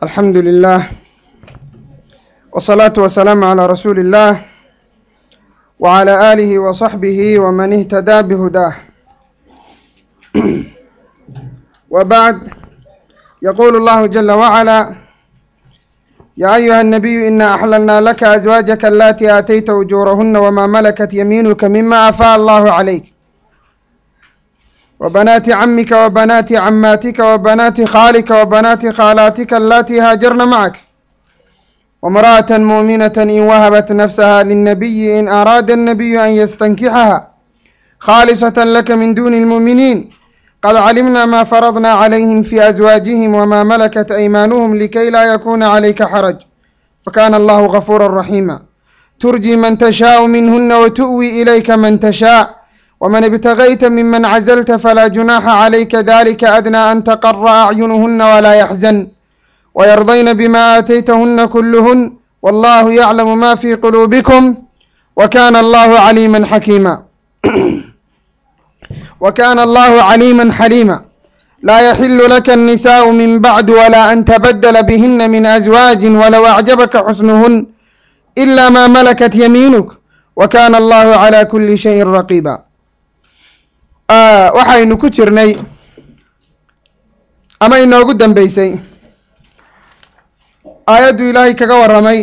alxamdu lilah wsalaatu wasalaamu calaa rasuuli illah wcalى aalihi waصaxbihi wman ihtadaa bihudaah wa bacd yaquulu allahu jala wacala yaa ayuha الnabiyu ina axlalna laka azwaajaka alatii aatayta ujuurahuna wma malakat yamiinuka mima afaa allahu calayk wbanaati camika wabanaati camaatika wabanaati khaalika wabanaati khaalaatika alatii haajarna macak wamra'ata muuminata in wahabat nafsaha lilnabiyi in araada الnabiyu an yastankixaha khaalisata laka min duni اlmuuminiin qad calimna ma faradna calayhim fi azwaajihim wma malakat aymaanuhum likay laa yakuna calayka xaraj wakana allahu gafuura raxiima turji man tashaau minhuna watu'wi ilayka man tashaa wman ibtagayta miman cazalta falaa junaaxa calayka dalika adnaa an taqara acyunuhuna walaa yaxzan wayardayna bima aataytahuna kuluhun wallahu yaclamu ma fi quluubikum wakana allahu caliima xakiima wakana allahu caliima xaliima laa yaxilu laka annisaءu min bacd wala an tabadla bihina min azwaaji walow acjabaka xusnuhun ila ma malakat yamiinuk wakana allahu cala kuli shayin raqiba waxaynu ku jirnay ama inoogu dambeysay aayaddu ilaahay kaga warramay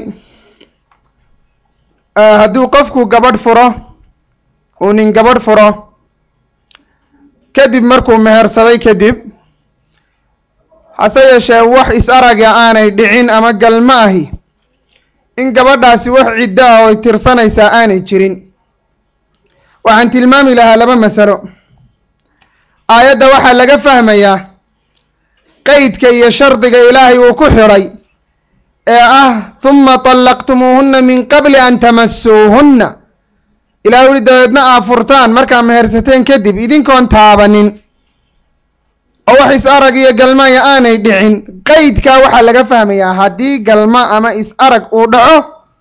hadduu qofku gabadh furo uu nin gabadh furo kadib markuu mehersaday kadib hase yeeshee wax is araga aanay dhicin ama galma ahi in gabadhaasi wax ciddo ah oy tirsanaysaa aanay jirin waxaan tilmaami lahaa laba masalo aayadda waxaa laga fahmayaa qeydka iyo shardiga ilaahay uu ku xidhay ee ah huma طallaqtumuuhuna min qabli an tamasuuhunna ilahay uli dabeedna aa furtaan markaa mehersateen kadib idinkoon taabanin oo wax is arag iyo galmaya aanay dhicin qeydkaa waxaa laga fahmayaa haddii galma ama is arag uu dhaco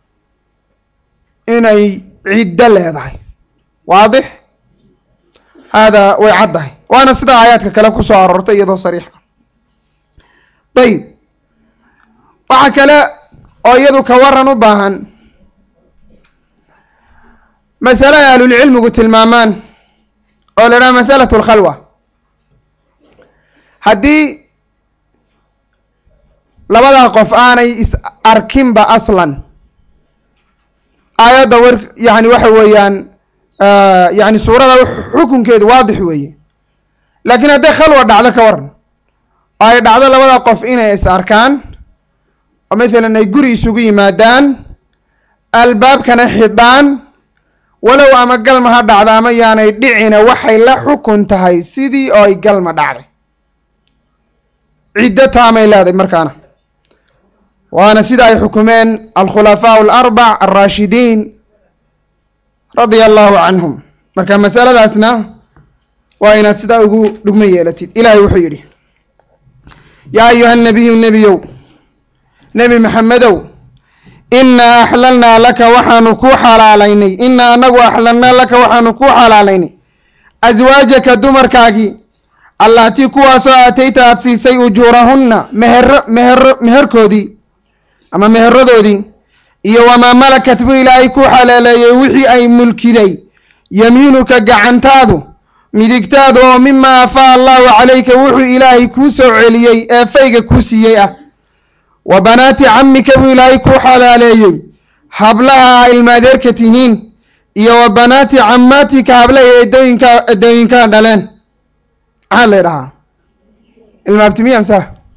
inay ciddo leedahay waadix hada way caddahay waana sida aayaadka kale ku soo aroortay iyadoo sariixa dayib waxa kale oo iyadu ka waran u baahan masale ay ahlulcilmigu tilmaamaan oo la idhaha masalatu alkhalwa haddii labadaa qof aanay is arkinba aslan aayadda wer yani waxa weeyaan yani suurada xukunkeedu waadix weeye laakiin hadday khalwa dhacdo ka waran oo ay dhacdo labada qof inay is arkaan oo mathalan ay guri isugu yimaadaan albaabkana xidhaan walow ama galma ha dhacdo ama yaanay dhicina waxay la xukun tahay sidii oo ay galma dhacday ciddo taamay leedahay markaana waana sida ay xukumeen alkhulafaa alarbac alraashidiin radia allahu canhum marka masaladaasna waa inaad sidaa ugu dhugmo yeelatid ilahay wuxuu yidhi yaa ayuha nabiyu nebiyow nebi maxamedow inaa axlalnaa laka waxaanu kuu xalaalaynay inaa anagu axlalnaa laka waxaanu kuu xalaalaynay aswaajaka dumarkaagii allatii kuwaasoo aatayta aad siisay ujuurahunna mehero mehero meherkoodii ama meheradoodii iyo wamaa malakat buu ilaahay ku xalaaleeyey wixii ay mulkiday yamiinuka gacantaadu midigtaadu oo mimaa afaa allahu calayka wuxuu ilaahay kuu soo celiyey ee fayga kuu siiyey ah wa banaati camika buu ilaahay kuu xalaaleeyey hablaha ilmaadeerka tihiin iyo wa banaati camaatika hablaha eedooyinka eedooyinkaa dhaleen maxaa la ydhahaa ilmaabtimiyamsa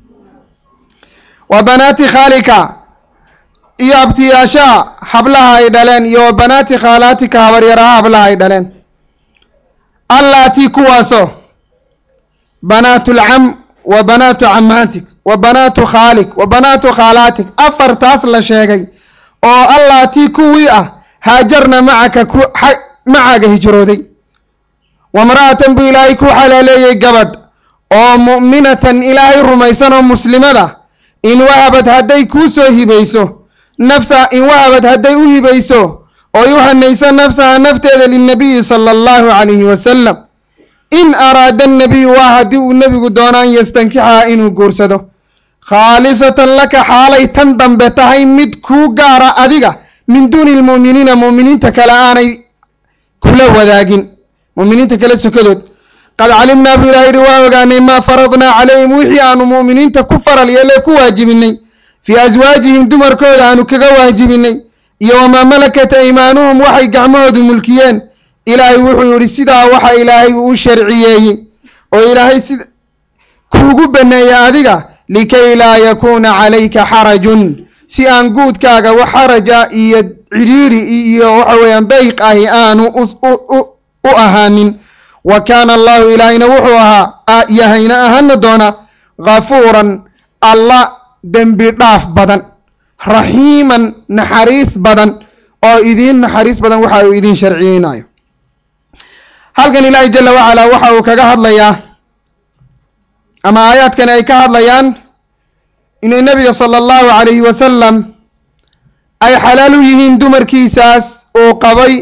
wa banaati khaalika iyo abtiyaashaha hablaha ay dhaleen iyo wa banaati khaalaatika habaryaraha hablaha ay dhaleen allaatii kuwaasoo banaatu lcam wa banaatu camaatik wa banaatu khaalik wa banaatu khaalaatik afartaas la sheegay oo allaatii kuwii ah haajarna macaka ku macaaga hijrooday wamra'atan buu ilaahay ku xalaaleeyey gabadh oo mu'minatan ilaahay rumaysan oo muslimada in wahabad hadday kuu soo hibayso nafsa in wahabad hadday u hibayso oy u hanayso nafsaha nafteeda lilnabiyi sala allahu calayhi wasalam in araada annabiyu waa haddii uu nebigu doono an yastankixaha inuu guursado khaalisatan laka xaalay tan dambe tahay mid kuu gaara adiga min duuni lmu'miniina mu'miniinta kale aanay kula wadaagin mu'miniinta kale sokadood qad calimnaa buu ilaha yidhi waa ogaanay maa faradnaa calayhim wixii aanu mu'miniinta ku faral yeele ku waajibinay fii aswaajihim dumarkooda aanu kaga waajibinay iyo wamaa malakat aymaanuhum waxay gacmahoodu mulkiyeen ilaahay wuxuu yidhi sidaa waxa ilaahay uu u sharciyeeyey oo ilaahay si kuugu baneeyey adiga likay laa yakuuna calayka xarajun si aan guudkaaga wax xaraja iyo cidhiiri iyo waxa weeyaan dayq ahi aanu u ahaanin wa kaana allahu ilaahayna wuxuu ahaa yahayna ahaana doona ghafuuran alla dembi dhaaf badan raxiiman naxariis badan oo idiin naxariis badan waxa uu idiin sharciyeynayo halkan ilaahay jala wacalaa waxa uu kaga hadlayaa ama aayaadkani ay ka hadlayaan inay nebiga sala allahu calayhi wasalam ay xalaal u yihiin dumarkiisaas uu qabay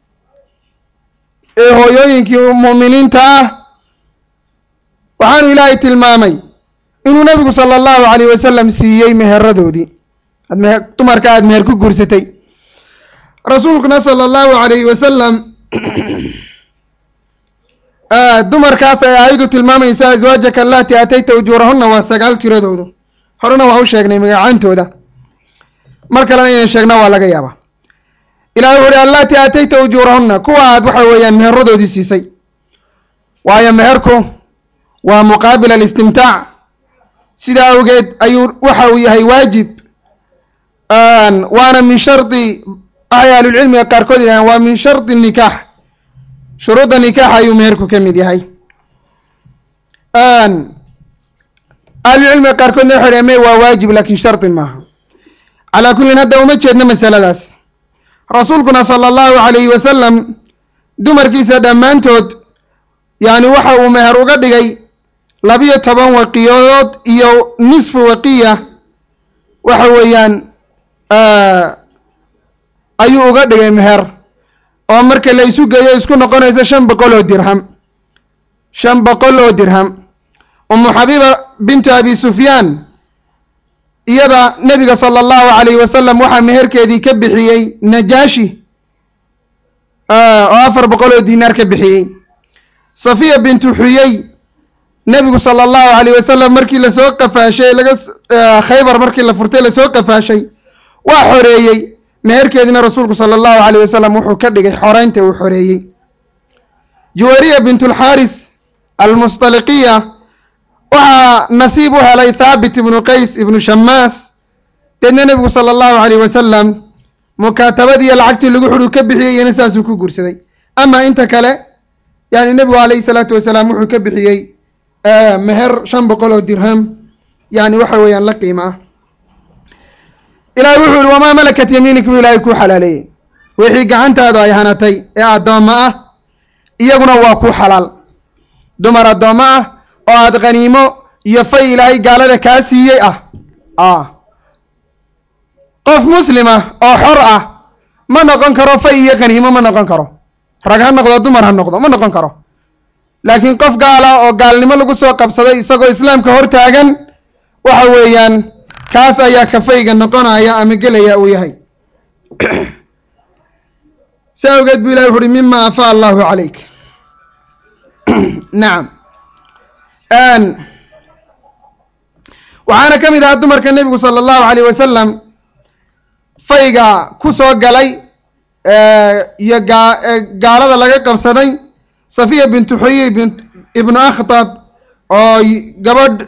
ee hooyooyinkii mu'miniinta ah waxaanu ilaahay tilmaamay inuu nebigu sala allahu calayh wasalam siiyey meheradoodii ad mehe dumarka aada meher ku guursatay rasuulkuna sala allahu calayhi wasalam dumarkaas ay aayadu tilmaamaysa aswaajaka allaati aatayta ujuurahunna waa sagaal tiradoodu horena waa u sheegnay magacaantooda mar kalena inay sheegna waa laga yaabaa ilahay wuxu uhi allaati aatayta ujuurahunna kuwa aad waxa weeyaan meheradoodii siisay waayo meherku waa muqaabil alistimtaac sidaa awgeed ayuu waxa uu yahay waajib waana min shardi waxay ahlulcilmiga qaarkood yidhahdeen waa min shardi nikaax shuruudda nikaaxa ayuu meherku ka mid yahay ahlulcilmiga qaarkoodna waxay dhaheen me waa waajib laakiin shardi maaha calaa kullin hadda uma jeedno masaladaas rasuulkuna sala allahu calayhi wasalam dumarkiisa dhammaantood yacni waxa uu meher uga dhigay labiyo toban waqiyadood iyo nisfu waqiya waxa weeyaan ayuu uga dhigay meher oo marka la isu geeyo isku noqonaysa shan boqol oo dirham shan boqol oo dirham umu xabiiba bintu abi sufyaan iyada nebiga sala allahu calayhi wasalam waxaa meherkeedii ka bixiyey najaashi oo afar boqol oo dinaar ka bixiyey safiya bintu xuyey nebigu sala allahu calayh wasalam markii lasoo qafaashay laga khaybar markii la furtay lasoo qafaashay waa xoreeyey meherkeediina rasuulku sala allahu calayh wasalam wuxuu ka dhigay xoreynta uu xoreeyey juwariya bintulxaaris almustaliqiya waxaa nasiib u helay thaabit ibnu qays ibnu shamaas deedna nebigu sala allahu calayh wasalam mukaatabadiiyo lacagtii lagu xudhu ka bixiyey iyana saasuu ku guursaday ama inta kale yani nebigu calayhi salaatu wasalaam wuxuu ka bixiyey meher shan boqol oo dirham yani waxa weeyaan la qiimo ah ilahay wuxuu yihi wamaa malakat yamiinik buu ilaahay kuu xalaaleeyey wixii gacantaadu ay hanatay ee addoommo ah iyaguna waa ku xalaal dumar addoommo ah oo aada khaniimo iyo fay ilaahay gaalada kaa siiyey ah qof muslima oo xor ah ma noqon karo fay iyo khaniimo ma noqon karo rag ha noqdo dumar ha noqdo ma noqon karo laakiin qof gaala oo gaalnimo lagu soo qabsaday isagoo islaamka hor taagan waxa weeyaan kaas ayaa kafayga noqonaya ama gelaya uu yahay si awgeed buu ilahi wuxu uhi mima afaa allahu calayk nacam waxaana ka mid ahaa dumarka nebigu sala allahu calayh wasalam fayga ku soo galay iyo gaa gaalada laga qabsaday safiya bintu xuyey bin ibnu akhtab oo gabadh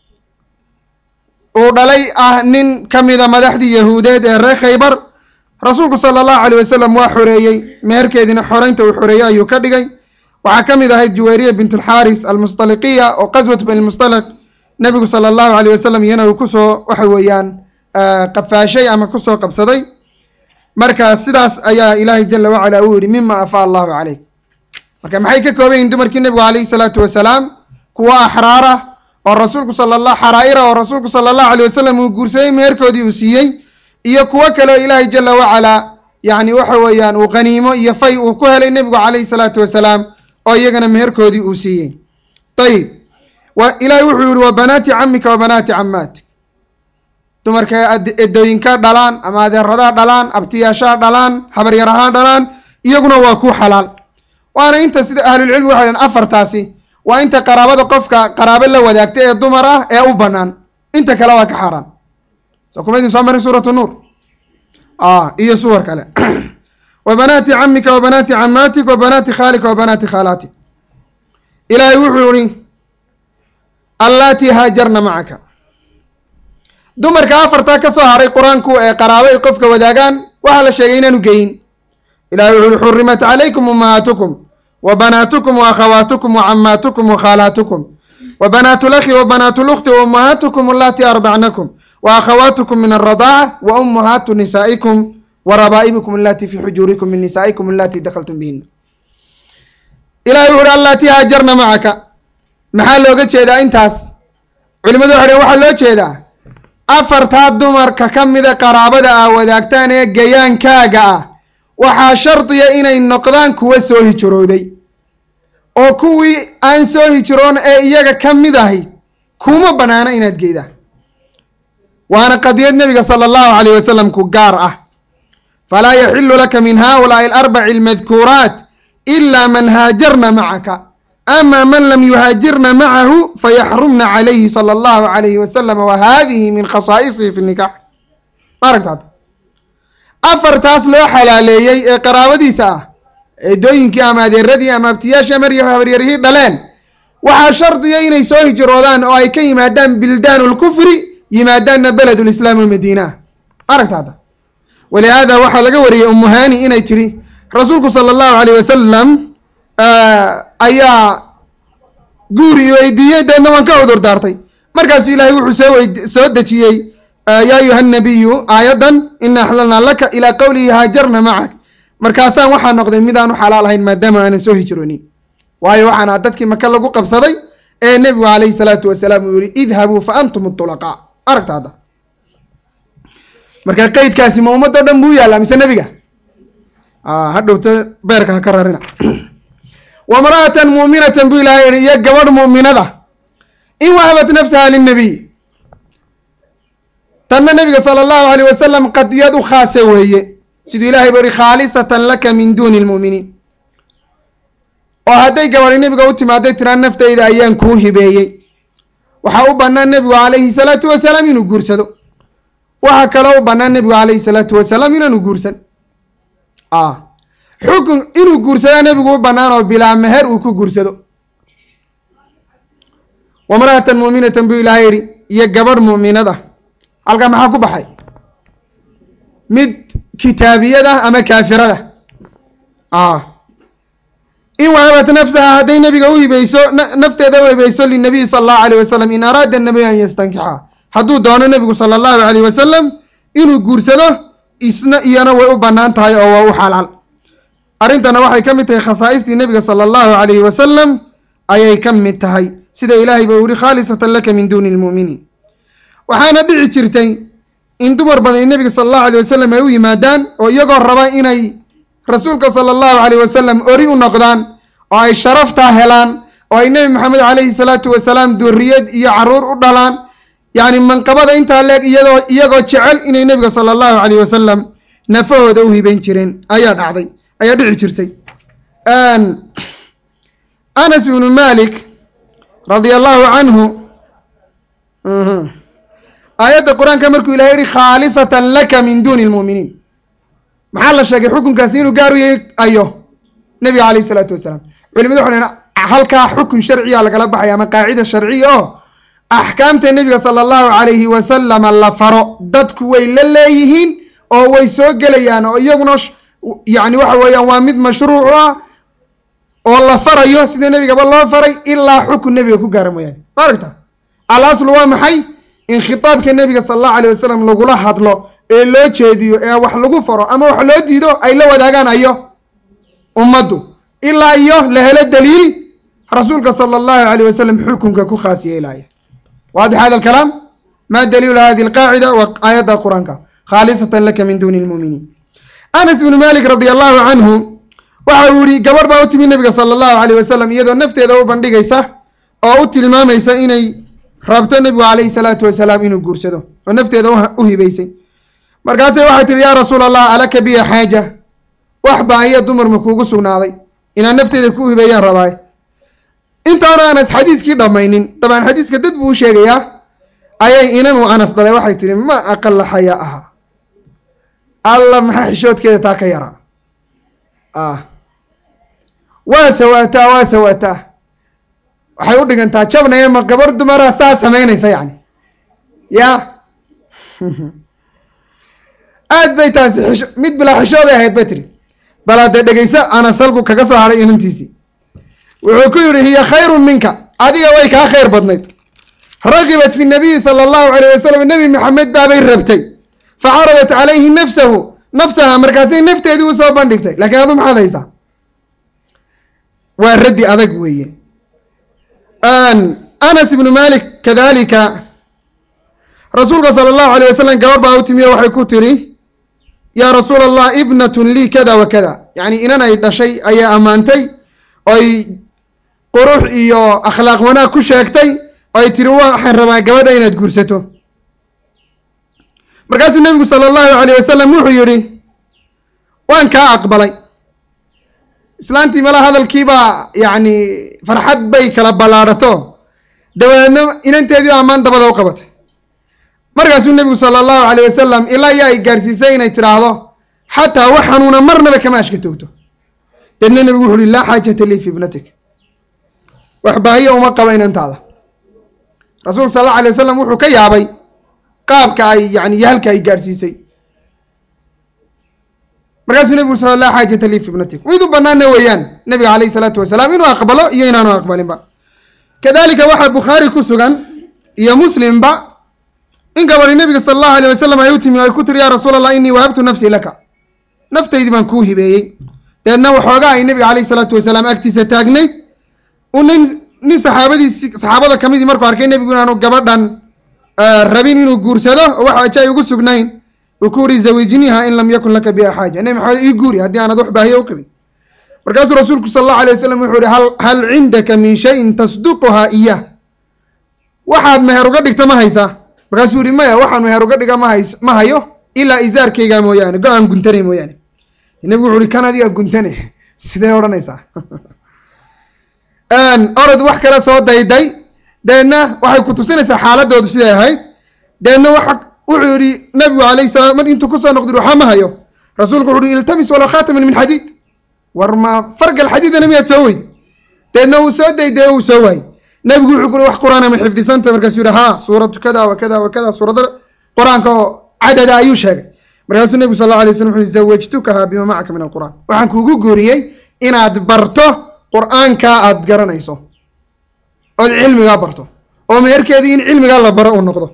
uu dhalay ah nin ka mida madaxdii yahuudeed ee reer khaybar rasuulku sala allahu calayh wasalam waa xoreeyey meherkeediina xoreynta uu xoreeyey ayuu ka dhigay waxaa ka mid ahayd juwayriya bint alxaaris almustaliqiya oo qaswat bani lmustaliq nebigu sala allahu calayh wasalam iyana uu kusoo waxa weeyaan qafaashay ama kusoo qabsaday marka sidaas ayaa ilaahay jala wacala uu yihi mima afaa allahu calayk marka maxay ka kooban yihin dumarkii nebigu calayhi salaatu wasalaam kuwa axraara oo rasuulku sala allah xaraa'ira oo rasuulku sala allahu alayh wasalam uu guursaday meherkoodii uu siiyey iyo kuwo kale oo ilaahay jala wacalaa yacni waxa weeyaan uu qaniimo iyo fay uu ku helay nebigu calayhi salaatu wasalaam oo iyagana meherkoodii uu siiyey ayib wa ilaahay wuxuu yihi wa banaati camika wa banaati camaatik dumarka edooyinka dhalaan ama adeeradaa dhalaan abtiyaashaa dhalaan habaryarahaa dhalaan iyaguna waa ku xalaal waana inta sida ahlulcilmi waxay dhahan afartaasi waa inta qaraabada qofka qaraabo la wadaagta ee dumar ah ee u banaan inta kale waa ka xaaraan soo kuma idin soo marin suuratu nuur iyo suwar kale wa banaati camika wa banaati camaatik wa banaati khaalika wa banaati khaalaatik ilaahay wuxuu yihi allaatii haajarna macaka dumarka afartaa ka soo haray qur-aanku ee qaraabo ay qofka wadaagaan waxaa la sheegay inaanu geyin ilahay wuxu uhi xurimat calaykum ummahaatukum wa banaatukum wa akhawaatukum wa camaatukum wa khaalaatukum wa banaatu lakhi wa banaatu lukti wa ummahaatukum allatii ardacnakum wa akhawaatukum min alradaaca wa ummahaatu nisaa'ikum wa rabaa'ibikum allatii fi xujuurikum min nisaa'ikum allatii dakhaltum bihina ilahay wuxu uhi allatii haajarna macaka maxaa looga jeedaa intaas culimadu waxay dhhen waxaa loo jeedaa afartaa dumarka ka mida qaraabada ah wadaagtaan ee gayaankaaga ah waxaa shardiya inay noqdaan kuwa soo hijrooday oo kuwii aan soo hijroon ee iyaga ka mid ahi kuma banaana inaad geydaan waana qadiyad nebiga sala allahu calayh wasalam ku gaar ah falaa yaxilu laka min haulaai alarbaci almadkuuraat ila man haajarna macaka ama man lam yuhaajirna macahu fayaxrumna calayhi sala allahu calayhi wasalam wa hadihi min khasaa'isihi fi nikax maaragtaad afartaas loo xalaaleeyey ee qaraabadiisa ah eedooyinkii ama adeeradii ama abtiyaashii ama habaryarihii dhaleen waxaa shardiya inay soo hijroodaan oo ay ka yimaadaan bildaanu lkufri yimaadaanna beled lislaam o madiina maaragtaada walihaada waxaa laga wariyey umuhani inay tiri rasuulku sala allahu alayh wasalam ayaa guuri weydiiyey deedna waan ka cudur daartay markaasuu ilaahay wuxuu soo weyd soo dejiyey yaa ayuha nabiyu aayaddan ina axlalnaa laka ilaa qowlihi haajarna macak markaasaan waxaa noqday midaan u xalaal ahayn maadaama aanan soo hijroonin waayo waxaan aha dadkii maka lagu qabsaday ee nebigu calayhi salaatu wasalaam uu yihi idhabuu fa antum tulaqaa aragta hadda marka qeydkaasi ma ummadoo dhan buu yaallaa mise nebiga hadhowta beerka ha ka rarina wamra'atan muuminatan buu ilahay yihi iyo gabadh muuminada in wahabat nafsaha lilnabiy tanna nebiga sala allahu alayh wasalam qadiyad u khaasa weeye siduu ilahay buu ihi khaalisatan laka min duuni lmu'miniin oo hadday gabadhi nebiga u timaaday tiraa naftayda ayaan kuu hibeeyey waxaa u bannaan nebigu calayhi salaatu wasalaam inuu guursado waxaa kaloo u bannaan nebigu calayhi salaatu wasalaam inaanu guursan xukun inuu guursadaa nebigu u bannaan oo bilaa meher uu ku guursado wamra'atan muuminatan buu ilaahay yidhi iyo gabadh mu'minada halkaa maxaa ku baxay mid kitaabiyada ama kaafirada in wahabat nafsaha hadday nebiga u hibeyso nafteeda u hibeyso linabiyi sala allahu alayh wasalam in araada nabiy an yastankixa hadduu doono nebigu sala allahu alayh wasalam inuu guursado isna iyana way u bannaan tahay oo waa u xalaal arrintana waxay ka mid tahay khasaa'istii nebiga sala allahu alayhi wasalam ayay ka mid tahay sida ilaahay ba u yihi khaalisatan laka min duuni lmu'miniin waxaana dhici jirtay in dumar badan nebiga sala allahu alayh wasalam ay u yimaadaan oo iyagoo raba inay rasuulka sala allahu alayh wasalam ori u noqdaan oo ay sharaftaa helaan oo ay nebi maxamed calayhi salaatu wasalaam duriyad iyo caruur u dhalaan yacni manqabada intaa leeg iyadoo iyagoo jecel inay nebiga sala allahu alayh wasalam nafahooda u hibeyn jireen ayaa dhacday ayaa dhici jirtay anas ibnu malik radia allahu canhu aayadda qur-aanka markuu ilahay yihi khaalisatan laka min duuni lmu'miniin maxaa la sheegay xukunkaasi inuu gaar u yahay ayo nebiga calayh isalaatu wasalaam culimadu waxay dhaheen halkaa xukun sharciya lagala baxaya ama qaacida sharciya oo axkaamta nebiga sala allahu calayhi wasalama la faro dadku way la leeyihiin oo way soo gelayaan oo iyaguna yacni waxa weeyaan waa mid mashruuc ah oo la farayo sida nebigaba loo faray ilaa xukun nebiga ku gaara mooyaane ma aragta al aslu waa maxay in khitaabka nebiga sala allahu alayh wasalam lagula hadlo ee loo jeediyo ee wax lagu faro ama wax loo diido ay la wadaagaan ayo ummaddu ilaa iyo la helo daliil rasuulka sala allahu alayh wasalam xukunka ku khaas yeelaya waadix hada alkalaam ma daliilu hadi alqaacida wa aayadda qur-aanka khaalisatan laka min duuni lmu'miniin anas ibnu malik radia allahu canhu waxa uu yihi gabadh baa u timi nebiga sala allahu alayh wasalam iyadoo nafteeda u bandhigaysa oo u tilmaamaysa inay rabto nebigu calayhi salaatu wasalaam inuu guursado oo nafteeda u hibaysay markaasay waxay tihi yaa rasuul allah alaka biya xaaja wax baa iya dumar ma kuugu sugnaaday inaan nafteeda ku hibeeyaan rabaaye intaanu anas xadiiskii dhammaynin dabcan xadiiska dad buu u sheegayaa ayay inanuu anas dhalay waxay tihi ma aqala xayaa aha alla maxaa xishoodkeeda taa ka yaraa ah waa sawaataa waa sawaataa waxay u dhigantaa jabnaya ma gabar dumara saa samaynaysa yani ya aad bay taasi xisho mid bilaa xishooday ahayd bay tihi bal haddee dhegeyso anas halku kaga soo hadhay inantiisii wuxuu ku yidhi hiya khayrun minka adiga way kaa khayr badnayd ragibat fi nabiyi sala allahu alayh wasalam nebi maxamed baabay rabtay facaradat calayhi nafsahu nafsaha markaasay nafteedii usoo bandhigtay laakiin adu maxaad haysaa waa raddi adag weeye anas ibnu malik kadalika rasuulka sala allahu alayh wasalam gabadh baa u timiyo waxay ku tiri yaa rasuula allah ibnatun lii kada wa kada yacni inan ay dhashay ayaa ammaantay oy qurux iyo akhlaaq wanaag ku sheegtay oo ay tiri waxaan rabaa gabadha inaad guursato markaasuu nebigu sala allahu alayh wasalam wuxuu yidhi waan kaa aqbalay islaantii mala hadalkiibaa yacni farxad bay kala ballaadhato dabadeedna inanteedii ammaan dabada u qabatay markaasuu nebigu sala allahu alayh wasalam ilaa yaa ay gaadhsiisay inay tidhaahdo xataa wax xanuuna marnaba kama ashka toogto deedna nebigu wuxu uhi laa xaajata lii fi ibnatik wax baahiya uma qaba inantaada rasuulka sal allau alay wasalam wuxuu ka yaabay qaabka ay yani iyo halka ay gaadhsiisay markaasuu nebigu sal laa xaajata lii fi ibnatik mid u banaana weeyaan nebiga alayh isalaatu wasalaam inuu aqbalo iyo inaanu aqbalinba kadalika waxaa bukhaari ku sugan iyo muslimba in gabadhi nebiga sala allahu alayh wasalam ay u timi ay ku tiri yaa rasuul allah inii wahabtu nafsii laka naftaydii baan kuu hibeeyey deedna waxoogaa ay nebiga alayh isalaatu wasalaam agtiisa taagnayd u nin nin saxaabadiisi saxaabada ka midii markuu arkay nebigu inaanu gabadhan rabin inuu guursado oo wax aja ay ugu sugnayn uu ku uri zawijniha in lam yakun laka biha xaaja nebi maxamed ii guuri haddii aanad wax baahiyo u qabin markaasuu rasuulku sala allahu alay wasalam wuxuu yihi hal hal cindaka min shayin tasduquhaa iyah waxaad meher uga dhigta ma haysaa markaasuu yihi maya waxaan meher uga dhiga mahays ma hayo ilaa isaarkayga mooyaane go-aan guntanay mooyaane nebigu wuxu uhi kan adiga guntane sidee odhanaysaa orod wax kale soo dayday deedna waxay ku tusinaysaa xaaladoodu siday ahayd deedna waxa wuxuu yihi nabigu alayh salaam mar intuu kusoo noqdi waxba ma hayo rasuulku wuxu uhi iltamis walow khaataman min xadiid war ma fargal xadiidana miyaad soo weyday deedna uu soo dayday uu soo waayey nabigu wuxuu kuri wax qur-aana ma xifdisanta markaasuu yihi ha suuratu kada wa kada wa kada suurada qur-aanka oo cadada ayuu sheegay markaasuu nebigu sal alla alay slam wuxu zawajtukaha bima macaka min alqur'an waxaan kuugu guuriyey inaad barto qur-aankaa aada garanayso ood cilmigaa barto oo meherkeedii in cilmigaa la baro uu noqdo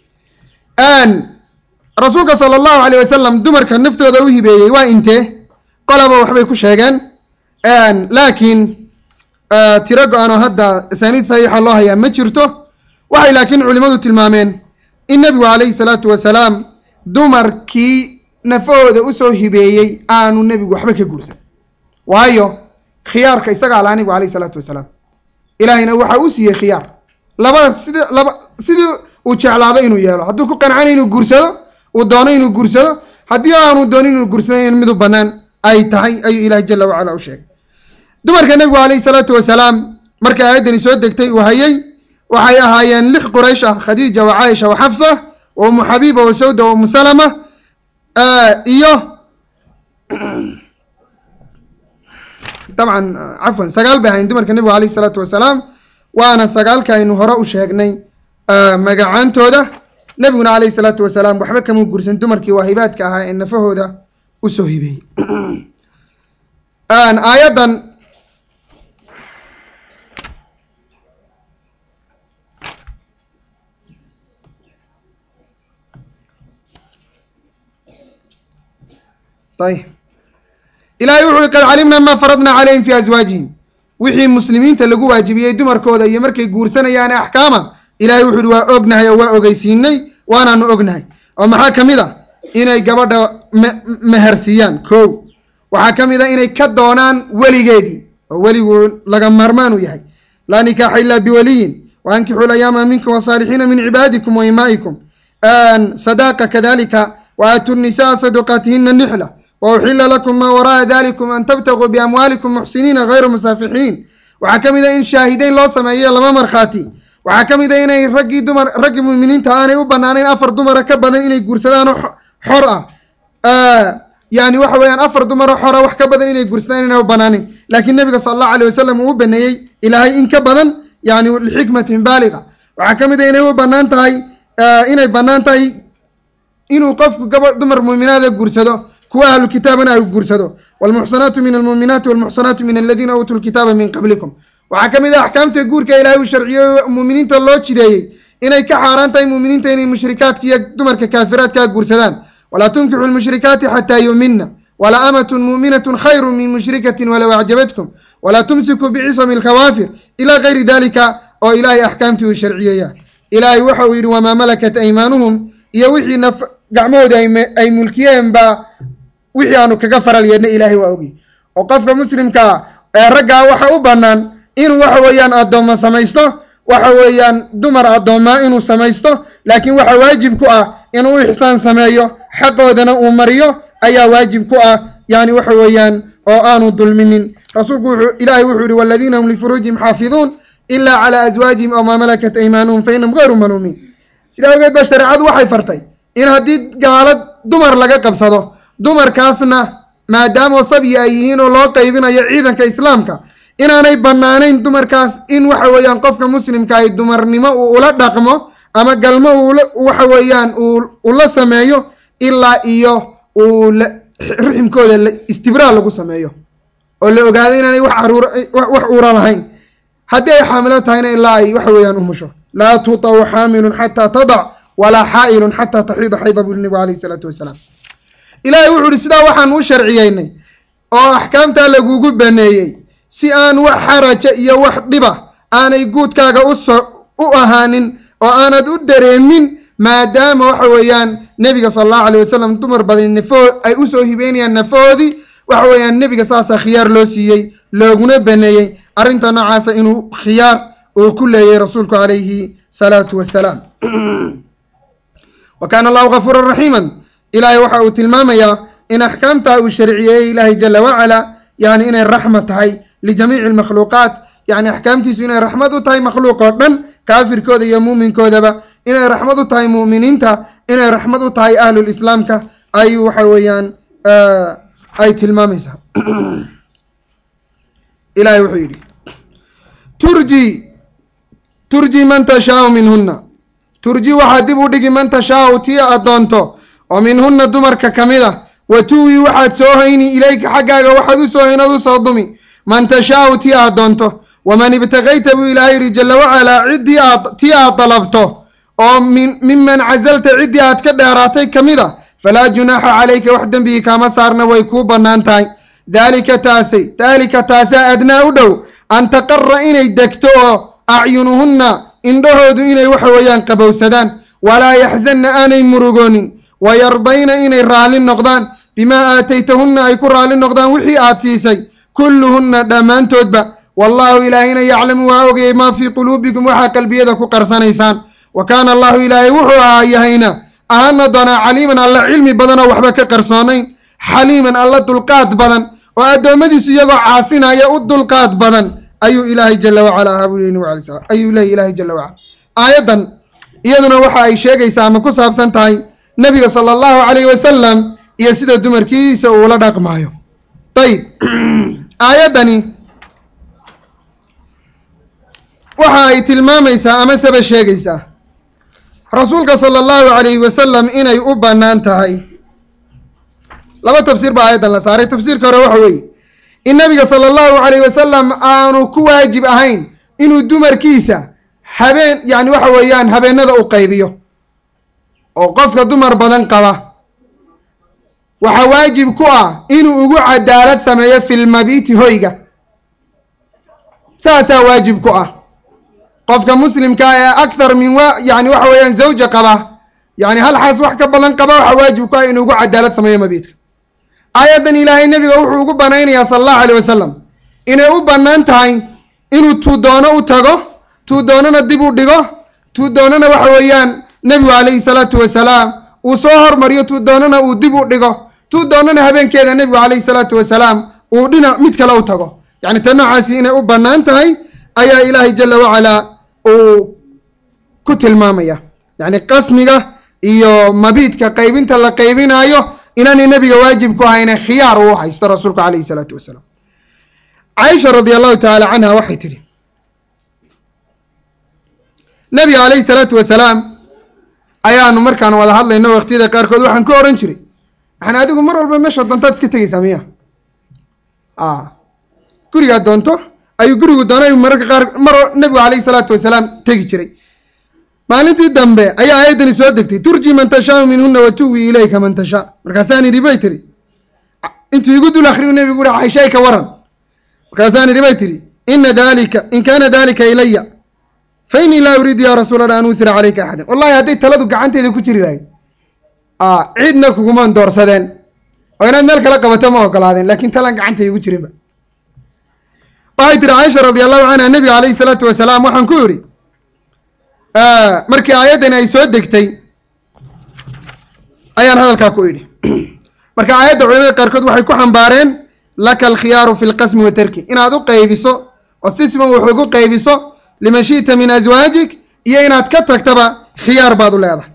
rasuulka sala allahu alayh wasalam dumarka naftooda u hibeeyey waa intee qolaba waxbay ku sheegeen laakiin tiro go-aanoo hadda asaaniid saxiixa loo hayaa ma jirto waxay laakiin culimadu tilmaameen in nebigu calayhi salaatu wasalaam dumarkii nafahooda usoo hibeeyey aanu nebigu waxba ka guursan waayo khiyaarka isagaa laha nebigu alayh isalaatu wasalaam ilaahayna waxa uu siiyey khiyaar labada sida laba sidii uu jeclaado inuu yeelo hadduu ku qancana inuu guursado uu doono inuu guursado haddii aanu doonin inuu guursadayn midu bannaan ay tahay ayuu ilaahay jala wacala u sheegay dumarka nebigu calayhi salaatu wasalaam markay aayaddani soo degtay uu hayay waxay ahaayeen lix quraysh ah khadiija wa caaisha wa xafsa wa umu xabiiba wa sawda wa umu salama iyo dabcan cafwan sagaal bay ahayn dumarka nebigu alayh isalaatu wasalaam waana sagaalka aynu hore u sheegnay magacaantooda nebiguna alayhi salaatu wasalaam waxba kama guursan dumarkii waahibaadka ahaa ee nafahooda usoo hibeeyey aayaddan ayb ilahay wuxu uhi qad calimna ma faradna calayhim fi aswaajihim wixii muslimiinta lagu waajibiyey dumarkooda iyo markay guursanayaane axkaama ilahay wuxu uhi waa ognahay oo waa ogeysiinay waanaanu ognahay oo maxaa ka mid a inay gabadha mehersiiyaan kow waxaa ka mid a inay ka doonaan weligeedii oo weligu laga maarmaan u yahay laa nikaaxa ilaa biwaliyin wa ankixuu layaama minkum wasaalixiina min cibaadikum wa imaa'ikum sadaaqa kadalika wa aatu nisaa saduqaatihina nixla wa uxila lakum maa wara'a dalikum an tabtaguu biamwaalikum muxsiniina hayru musaafixiin waxaa ka mid a in shaahideyn loo sameeyo laba markhaati waxaa ka mid a inay raggii dumar raggii muuminiinta aanay u banaanayn afar dumara ka badan inay guursadaan oo xor ah yani waxa weeyaan afar dumaro xora wax ka badan inay guursadaan inay u banaanin laakiin nabiga sala allahu alay wasalam uu u baneeyey ilaahay in ka badan yani lixikmatin baaliga waxaa ka mid a inay u banaan tahay inay banaan tahay inuu qofku gaba dumar muuminaada guursado kuwa ahlu kitaabana ay guursado waalmuxsanaatu min almuuminaati walmuxsanaatu min aladiina uutuu lkitaaba min qablikum waxaa ka mid ah axkaamta guurka ilaahay uu sharciyey muuminiinta loo jideeyey inay ka xaaraan tahay muuminiinta inay mushrikaadka iyo dumarka kaafiraadkaa guursadaan walaa tunkixu lmushrikaati xataa yuumina wala amatun muuminatun khayru min mushrikatin walow acjabatkum walaa tumsikuu bicisami alkhawaafir ilaa gayri dalika oo ilaahay axkaamtii uu sharciyeeya ilaahay waxa uu yidhi wamaa malakat aymaanuhum iyo wixii naf gacmahooda ay mulkiyeen baa wixii aanu kaga faral yeedna ilaahay waa ogi oo qofka muslimkaa ee raggaa waxa u bannaan inuu waxa weeyaan addoommo samaysto waxa weeyaan dumar addoomaa inuu samaysto laakiin waxa waajib ku ah inuu ixsaan sameeyo xaqoodana uu mariyo ayaa waajib ku ah yani waxa weeyaan oo aanu dulminin rasuulku wuxuu ilaahay wuxuu yihi waladiina hum lifuruujihim xaafiduun ilaa calaa aswaajihim aw maa malakat aymaanuhum fa inahum gayru maluumiin sidaa ogeed ba shareecadu waxay fartay in haddii gaalad dumar laga qabsado dumarkaasna maadaama sabyi ay yihiin oo loo qaybinayo ciidanka islaamka inaanay bannaanayn dumarkaas in waxa weeyaan qofka muslimka ay dumarnimo uu ula dhaqmo ama galmo uu waxa weeyaan uu la sameeyo ilaa iyo uu riximkooda istibraal lagu sameeyo oo la ogaado inaanay wax aruur wax uura lahayn haddii ay xaamilo tahayna ilaa ay waxa weeyaan umusho laa tutaw xaamilun xataa tadac walaa xaa'ilun xataa taxiida xayda buu nabigu alayhi isalaatu wasalaam ilaahay wuxuu ihi sidaa waxaan u sharciyeynay oo axkaamtaa lagugu baneeyey si aan wax xaraja iyo wax dhiba aanay guudkaaga uso u ahaanin oo aanad u dareemin maadaama waxa weeyaan nebiga sala allahu alayh wasalam dumar badan nafoo ay usoo hibeynayaan nafahoodii waxa weeyaan nebiga saasaa khiyaar loo siiyey looguna baneeyey arrinta noocaasa inuu khiyaar uu ku leeyay rasuulku calayhi salaatu wasalaam wa kaana allahu gafuuran raxiiman ilaahay waxa uu tilmaamayaa in axkaamtaa uu sharciyeeyey ilaahay jala wacala yani inay raxma tahay lijamiici almakhluuqaat yani axkaamtiisu inay raxmad u tahay makhluuq oo dhan kaafirkooda iyo muuminkoodaba inay raxmad u tahay mu'miniinta inay raxmad u tahay ahlulislaamka ayuu waxa weeyaan ay tilmaamaysaa ilahay wuxuu yidhi turji turji man tashaau minhunna turji waxaad dib u dhigi man tashaau tii aad doonto oo minhunna dumarka ka mid a wa tuwi waxaad soo hayni ilayka xaggaaga waxaad u soo haynad u soo dumi man tashaau tii aad doonto waman ibtagayta buu ilaahay yidhi jala wacalaa ciddii aad tii aad dalabto oo min miman casalta ciddii aad ka dheeraatay ka mid a falaa junaaxa calayka wax dembigii kaama saarna way kuu bannaan tahay daalika taasay daalika taasaa adnaa u dhow an taqara inay degto oo acyunuhunna indhahoodu inay waxa weeyaan qabowsadaan walaa yaxzanna aanay murugoonin wayardayna inay raalli noqdaan bimaa aataytahunna ay ku raalli noqdaan wixii aad siisay kulluhunna dhammaantoodba wallaahu ilaahayna yaclamu waa ogayay maa fii quluubikum waxaa qalbiyada ku qarsanaysaan wa kaana allahu ilaahay wuxuu ahaa yahayna ahaana doonaa caliiman alla cilmi badan oo waxba ka qarsoonayn xaliiman alla dulqaad badan oo addoommadiisu iyagoo caasinaya u dulqaad badan ayuu ilaahay jala wacala ahaa buu ayuu leeyay ilaahay jala wacala aayaddan iyaduna waxa ay sheegaysaa ama ku saabsan tahay nebiga sala allahu calayhi wasalam iyo sida dumarkiisa uula dhaqmaayo ayib aayaddani waxa ay tilmaamaysaa ama saba sheegaysaa rasuulka sala allahu calayhi wasalam inay u bannaan tahay laba tafsiir baa aayaddan la saaray tafsiirka hore waxa weeye in nabiga sala allahu calayhi wasalam aanu ku waajib ahayn inuu dumarkiisa habeen yani waxa weeyaan habeenada u qaybiyo oo qofka dumar badan qaba waxaa waajib ku ah inuu ugu cadaalad sameeyo filmabiiti hoyga saasaa waajib ku ah qofka muslimka ee akthar min wa yani waxa weeyaan zawja qaba yani hal xaas wax ka badan qaba waxaa waajib ku ah inuu ugu cadaalad sameeyo mabiidka aayaddan ilaahay nebiga wuxuu ugu banaynayaa sala allahu alayh wasalam inay u bannaan tahay inuu tuu doono u tago tuu doonana dib u dhigo tuu doonana waxa weeyaan nebigu calayhi salaatu wasalaam uu soo hormariyo tuu doonana uu dib u dhigo tuu doonana habeenkeeda nebigu calayhi salaatu wasalaam uu dhinac mid kale u tago yacni ta noocaasi inay u bannaan tahay ayaa ilaahay jala wacalaa uu ku tilmaamaya yacni qasmiga iyo mabiidka qaybinta la qaybinaayo inaanay nebiga waajib ku hayne khiyaar uu haysto rasuulku calayhi salaatu wasalaam caaisha radia allahu tacaala canha waxay tidhi nebiga calayhi salaatu wasalaam ayaanu markaan wada hadlayno waqtiyada qaarkood waxaan ku odhan jiray waxaan adigu mar walba meesha doontaad iska tegeysaa miya a gurigaa doonto ayuu gurigu doonay mararka qaar mar nebigu calayhi salaatu wasalaam tegi jiray maalintii dambe ayaa aayaddani soo degtay turji man tashaau minhuna wa tuwi ilayka man tashaa markaasaan idhi bay tidhi intuu igu dul akriyu nebigu uhi caishay ka waran markaasaan idhi bay tidhi ina dalika in kana dalika ilaya fa innii laa uriidu ya rasuul allah an uthira calayka axadan wallahi hadday taladu gacanteeda ku jiri lahayd cidna kugumaan doorsadeen oo inaad meel kala qabato ma ogolaadeen lakin talaan gacantay igu jirinba waxay tihi caaisha radia allahu canha nebiga calayhi salaatu wasalaam waxaan ku idhi markii aayaddani ay soo degtay ayaan hadalkaa ku idhi marka aayadda culamada qaarkood waxay ku xambaareen laka alkhiyaaru fi lqasmi wa tarki inaad u qaybiso oo si siman wax ugu qaybiso liman shi'ta min aswaajik iyo inaad ka tagtaba khiyaar baad u leedahay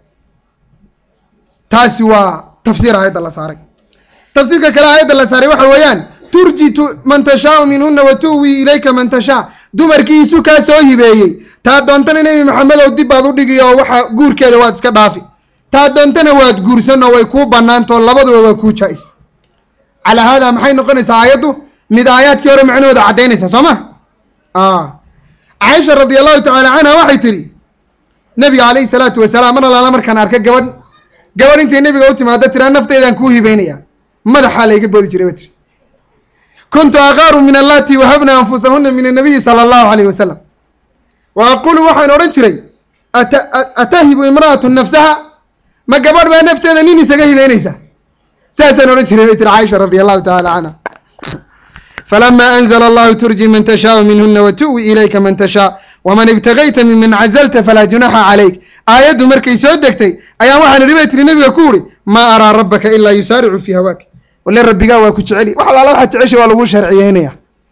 taasi waa tafsiir aayadda la saaray tafsiirka kale aayadda la saaray waxa weeyaan turji man tashaau minhuna wa tuwi ilayka man tashaa dumarkiisu kaa soo hibeeyey taa doontana nebi maxamedow dib baad u dhigi oo waxa guurkeeda waad iska dhaafi taa doontana waad guursan oo way kuu bannaantao labaduba waa kuu jaa-is calaa haadaa maxay noqonaysaa aayaddu mid aayaadkii hore macnahooda caddaynaysa soo ma caaisha radia allahu tacaala canha waxay tidhi nebiga calayhi salaatu wasalaam mar alaala markaan arka gabadh gabadh intay nebiga u timaado tiraa nafteedaan kuu hibeynaya madaxaa layga boodi jiray ba tiri kuntu aqaaru min allati wahabna anfusahuna min annabiyi sala allahu alayh wasalam wa aqulu waxaan odhan jiray atahibu imra'atu nafsaha ma gabadh baa nafteeda nin isaga hibeynaysa saasaan odhan jiray bay tiri caaisha radia allahu tacala canha falama anzla allahu turji man tashaau minhuna wa tu'wi ilayka man tashaa waman ibtagayta minman cazalta falaa junaxa calayk aayaddu markay soo degtay ayaan waxaan idhi bay tiri nebiga ku uri maa araa rabbaka ilaa yusaaricu fii hawaak wale rabbigaa waa ku jeceli wax alaala waxaad jecesha waa lagu sharciyeynaya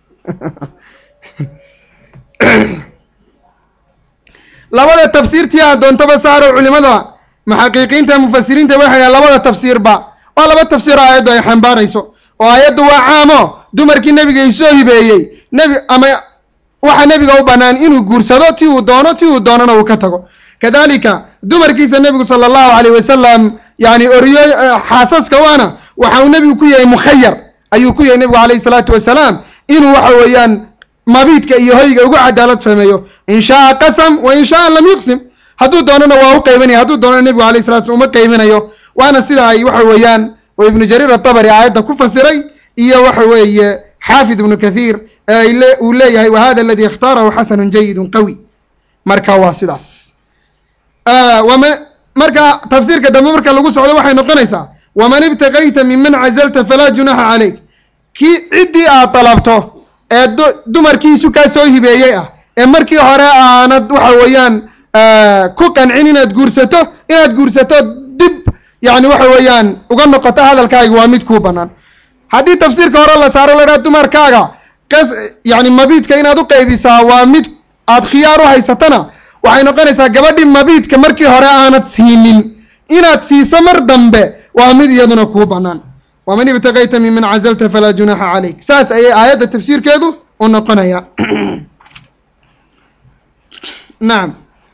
labada tafsiirtii aad doontaba saaro culimada muxaqiqiinta mufasiriinta waxay dhaha labada tafsiirba waa laba tafsiir oo aayaddu ay xambaarayso oo aayaddu waa caamo dumarkii nebiga isoo hibeeyey nebi ama waxaa nebiga u bannaan inuu guursado ti uu doono ti uu doonana uu ka tago kadalika dumarkiisa nebigu sala allahu alayh wasalam yani oriyo xaasaska waana waxa uu nebigu ku yahay mukhayar ayuu ku yahay nebigu alayhi salaatu wasalaam inuu waxa weeyaan mabiidka iyo hoyga ugu cadaalad fahmeeyo in shaaa qasam wa in shaaa lam yuqsim hadduu doonana waa u qaybanaya hadduu doonana nebigu alayh salatu uma qaybinayo waana sida ay waxa weeyaan oo ibnu jariir atabari aayadda ku fasiray iyo waxa weeye xaafid ibnu kathiir uu leeyahay wa hada aladi ikhtaarahu xasanun jayidun qawi marka waa sidaas marka tafsiirka dambe marka lagu socdo waxay noqonaysaa waman ibtagayta minman cazalta falaa junaxa calayk kii ciddii aad dalabto ee dumarkiisu kaa soo hibeeyey ah ee markii hore aanad waxa weeyaan ku qancin inaad guursato inaad guursato dib yani waxa weeyaan uga noqoto hadalkaaga waa mid kuu bannaan haddii tafsiirka hore la saaro ladhaha dumarkaaga kas yani mabiidka inaad u qaybisaa waa mid aad khiyaar u haysatana waxay noqonaysaa gabadhii mabiidka markii hore aanad siinin inaad siiso mar dambe waa mid iyaduna kuu bannaan waman ibtagayta minman cazalta falaa junaxa calayk saas ayay aayadda tafsiirkeedu u noqonaya nacam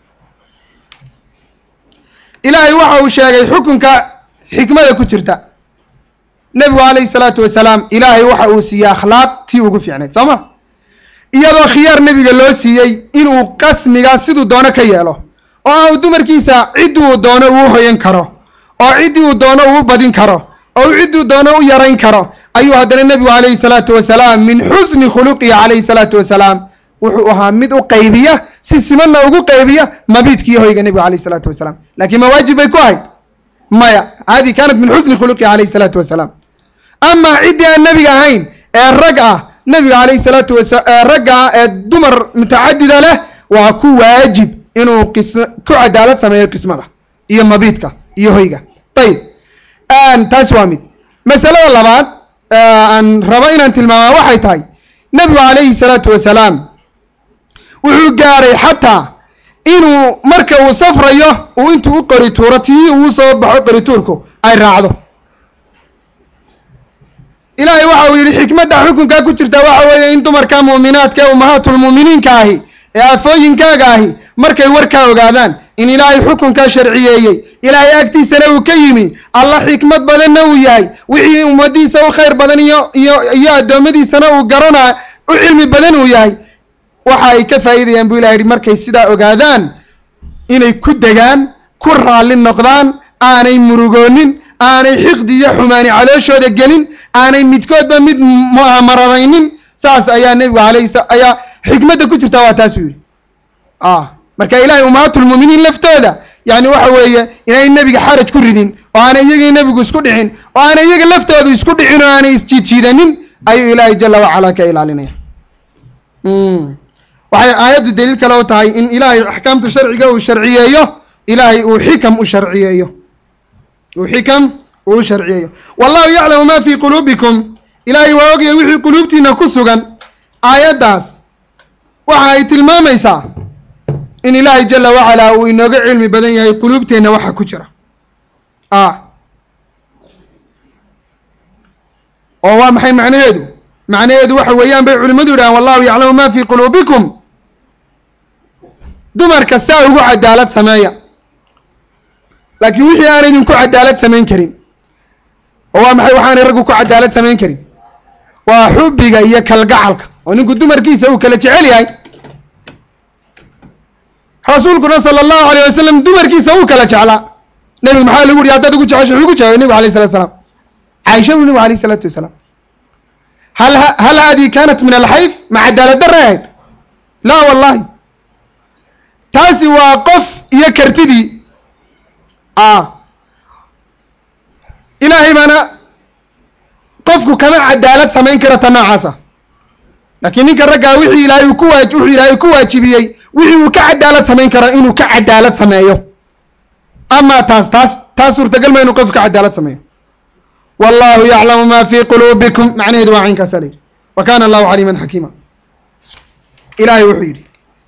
ilaahay waxa uu sheegay xukunka xikmada ku jirta nebigu calayhi salaatu wasalaam ilaahay waxa uu siiyey akhlaaq tii ugu fiicnayd soo ma iyadoo khiyaar nebiga loo siiyey inuu qasmiga siduu doono ka yeelo oo au dumarkiisa ciddii uu doono uu hoyan karo oo ciddii uu doono uu badin karo oo cidduu doono u yarayn karo ayuu haddana nebigu calayhi salaatu wasalaam min xusni khuluqihi calayhi salaatu wasalaam wuxuu ahaa mid u qaybiya si simanna ugu qaybiya mabiidkiiyo hoyga nebiga calayhi salaatu wasalaam lakiin ma waajib bay ku ahayd maya hadi kaanat min xusni khuluqihi calayhi salaatu wasalaam amaa ciddii aan nebiga ahayn ee rag ah nebiga calayhi salaatu wasa ragga ah ee dumar mutacadida leh waa ku waajib inuu qis ku cadaalad sameeyo qismada iyo mabiidka iyo hoyga ayib taasi waa mid masalada labaad aan rabo inaan tilmaamaa waxay tahay nebigu calayhi salaatu wasalaam wuxuu gaaray xataa inuu marka uu safrayo uu intuu u qori tuuro tii uu soo baxo qorituurku ay raacdo ilaahay waxa uu yidhi xikmadda xukunkaa ku jirta waxa weeye in dumarka muuminaadka ee ummahaatulmuuminiinka ahi ee afooyinkaaga ahi markay warkaa ogaadaan in ilaahay xukunkaa sharciyeeyey ilaahay agtiisana uu ka yimi alla xikmad badanna uu yahay wixii ummadiisa u khayr badan iyo iyo iyo addoommadiisana uu garanaa u cilmi badan uu yahay waxa ay ka faa'iidayaan buu ilaha yidhi markay sidaa ogaadaan inay ku degaan ku raalli noqdaan aanay murugoonin aanay xiqdi iyo xumaani calooshooda gelin aanay midkoodba mid maradaynin saas ayaa nebigu alayhi ayaa xikmadda ku jirta waa taasuu yidhi marka ilahay ummahaatulmuuminiin laftooda yani waxa weeye inay nebiga xaraj ku ridin oo aanay iyagii nebigu isku dhicin oo aanay iyaga laftooda isku dhicin oo aanay isjiidjiidanin ayuu ilaahay jala wacalaa ka ilaalinaya waxay aayaddu daliil kale u tahay in ilaahay axkaamta sharciga uu sharciyeeyo ilaahay uu xikam u sharciyeeyo uu xikam uu u sharciyeeyo wallahu yaclamu ma fii quluubikum ilaahay waa ogaya wixii quluubtiina ku sugan aayaddaas waxa ay tilmaamaysaa in ilaahay jala wacalaa uu inooga cilmi badan yahay quluubteenna waxa ku jira oo waa maxay macnaheedu macnaheedu waxa weeyaan bay culimmadu yidhahaan wallahu yaclamu ma fii quluubikum dumarka saa ugu cadaalad sameeya laakiin wixii aan idinku cadaalad samayn karin oo waa maxay waxaanay raggu ku cadaalad samayn karin waa xubbiga iyo kalgacalka oo ninku dumarkiisa uu kala jecel yahay rasuulkuna sala allahu alayh wasalam dumarkiisa uu kala jeclaa nebigu maxaa lagu yihi haddaad ugu jecesho wuxuu ku jeclay nebigu alayh salatu salaam caaisha buu nebigu alayh isalaatu wasalaam hal hal haadii kanat min alxayf ma cadaalad darre ahayd laa wallahi taasi waa qof iyo kartidii ilaahay baana qofku kama cadaalad samayn karo ta noocaasa laakiin ninka raggaa wixii ilaahay uu ku waa wuxuu ilaahay ku waajibiyey wixii uu ka cadaalad samayn karo inuu ka cadaalad sameeyo amaa taas taas taas suurtagal ma inuu qofku ka cadaalad sameeyo wallahu yaclamu ma fii quluubikum macnaheedu waa caynkaasa la yidhi wa kana allahu caliiman xakiima ilahay wuxuu yidhi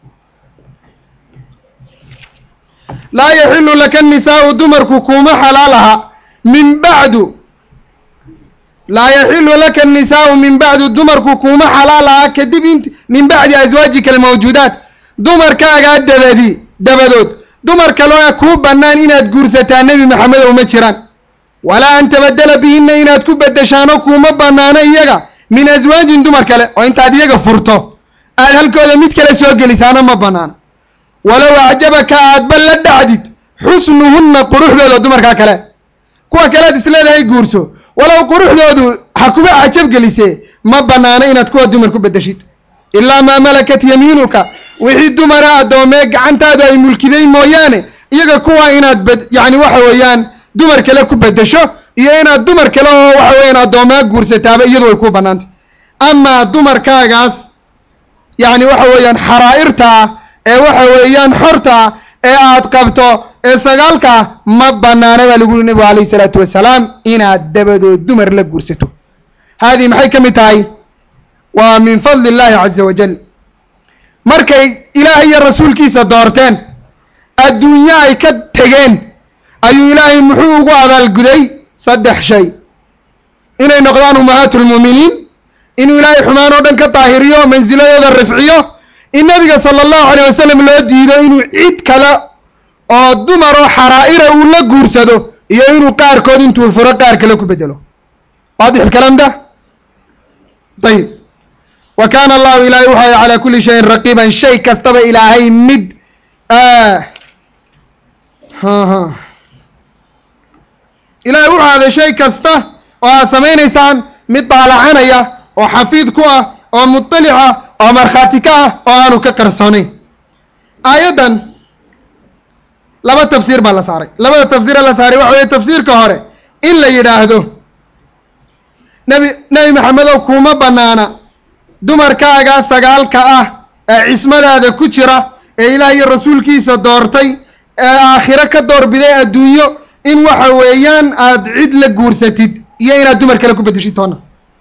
laa yaxilu laka nisaau dumarku kuuma xalaalaha min bacdu laa yaxilu laka nisaau min bacdu dumarku kuuma xalaalaha kadib int min bacdi aswaajika almawjuudaat dumarkaagaa dabadi dabadood dumar kaloo kuu bannaan inaad guursataa nebi maxamedow ma jiraan walaa an tabadela bihina inaad ku bedeshaano kuuma bannaano iyaga min aswaajin dumar kale oo intaad iyaga furto aad halkooda mid kale soo gelisaano ma bannaano walow acjabaka aadba la dhacdid xusnuhunna quruxdooda dumarkaa kale kuwa kale ad isleedahay guurso walow quruxdoodu ha kuba cajab gelisee ma bannaano inaad kuwa dumar ku bedeshid ilaa maa malakat yamiinuka wixii dumara addoomee gacantaadu ay mulkiday mooyaane iyaga kuwa inaad bed yacni waxa weeyaan dumar kale ku bedesho iyo inaad dumar kale oo waxa weeyaan addoomaa guursataaba iyadu way ku bannaantay amaa dumarkaagaas yacni waxa weeyaan xaraa'irtaa ee waxa weeyaan xorta ee aad qabto ee sagaalka ma banaana baa lagu yuri nebigu alayh isalaatu wasalaam inaad dabadood dumar la guursato haadii maxay ka mid tahay waa min fadli illahi caza wajal markay ilaahay iyo rasuulkiisa doorteen adduunyo ay ka tegeen ayuu ilaahay muxuu ugu abaalguday saddex shay inay noqdaan ummahaatulmuuminiin inuu ilaahay xumaan oo dhan ka daahiriyo mansiladooda rifciyo in nabiga sala allahu alayh wasalam loo diido inuu cid kale oo dumar oo xaraa'ira uu la guursado iyo inuu qaarkood intuu furo qaar kale ku bedelo waadix ilkalam da ayib wa kaana allahu ilaahay wuxuu ahay calaa kulli shayin raqiiban shay kastaba ilaahay mid ilaahay wuxuu ahday shay kasta oo aad samaynaysaan mid daalacanaya oo xafiid ku ah oo mutalica oo markhaati ka ah oo aanu ka qarsoonayn aayaddan laba tafsiir baa la saaray labada tafsiira la saaray waxa weye tafsiirka hore in la yidhaahdo nebi nebi maxamedow kuma bannaana dumarkaagaa sagaalka ah ee cismadaada ku jira ee ilaah iyo rasuulkiisa doortay ee aakhiro ka doorbiday adduunyo in waxa weeyaan aada cid la guursatid iyo inaad dumar kale ku bedeshid toona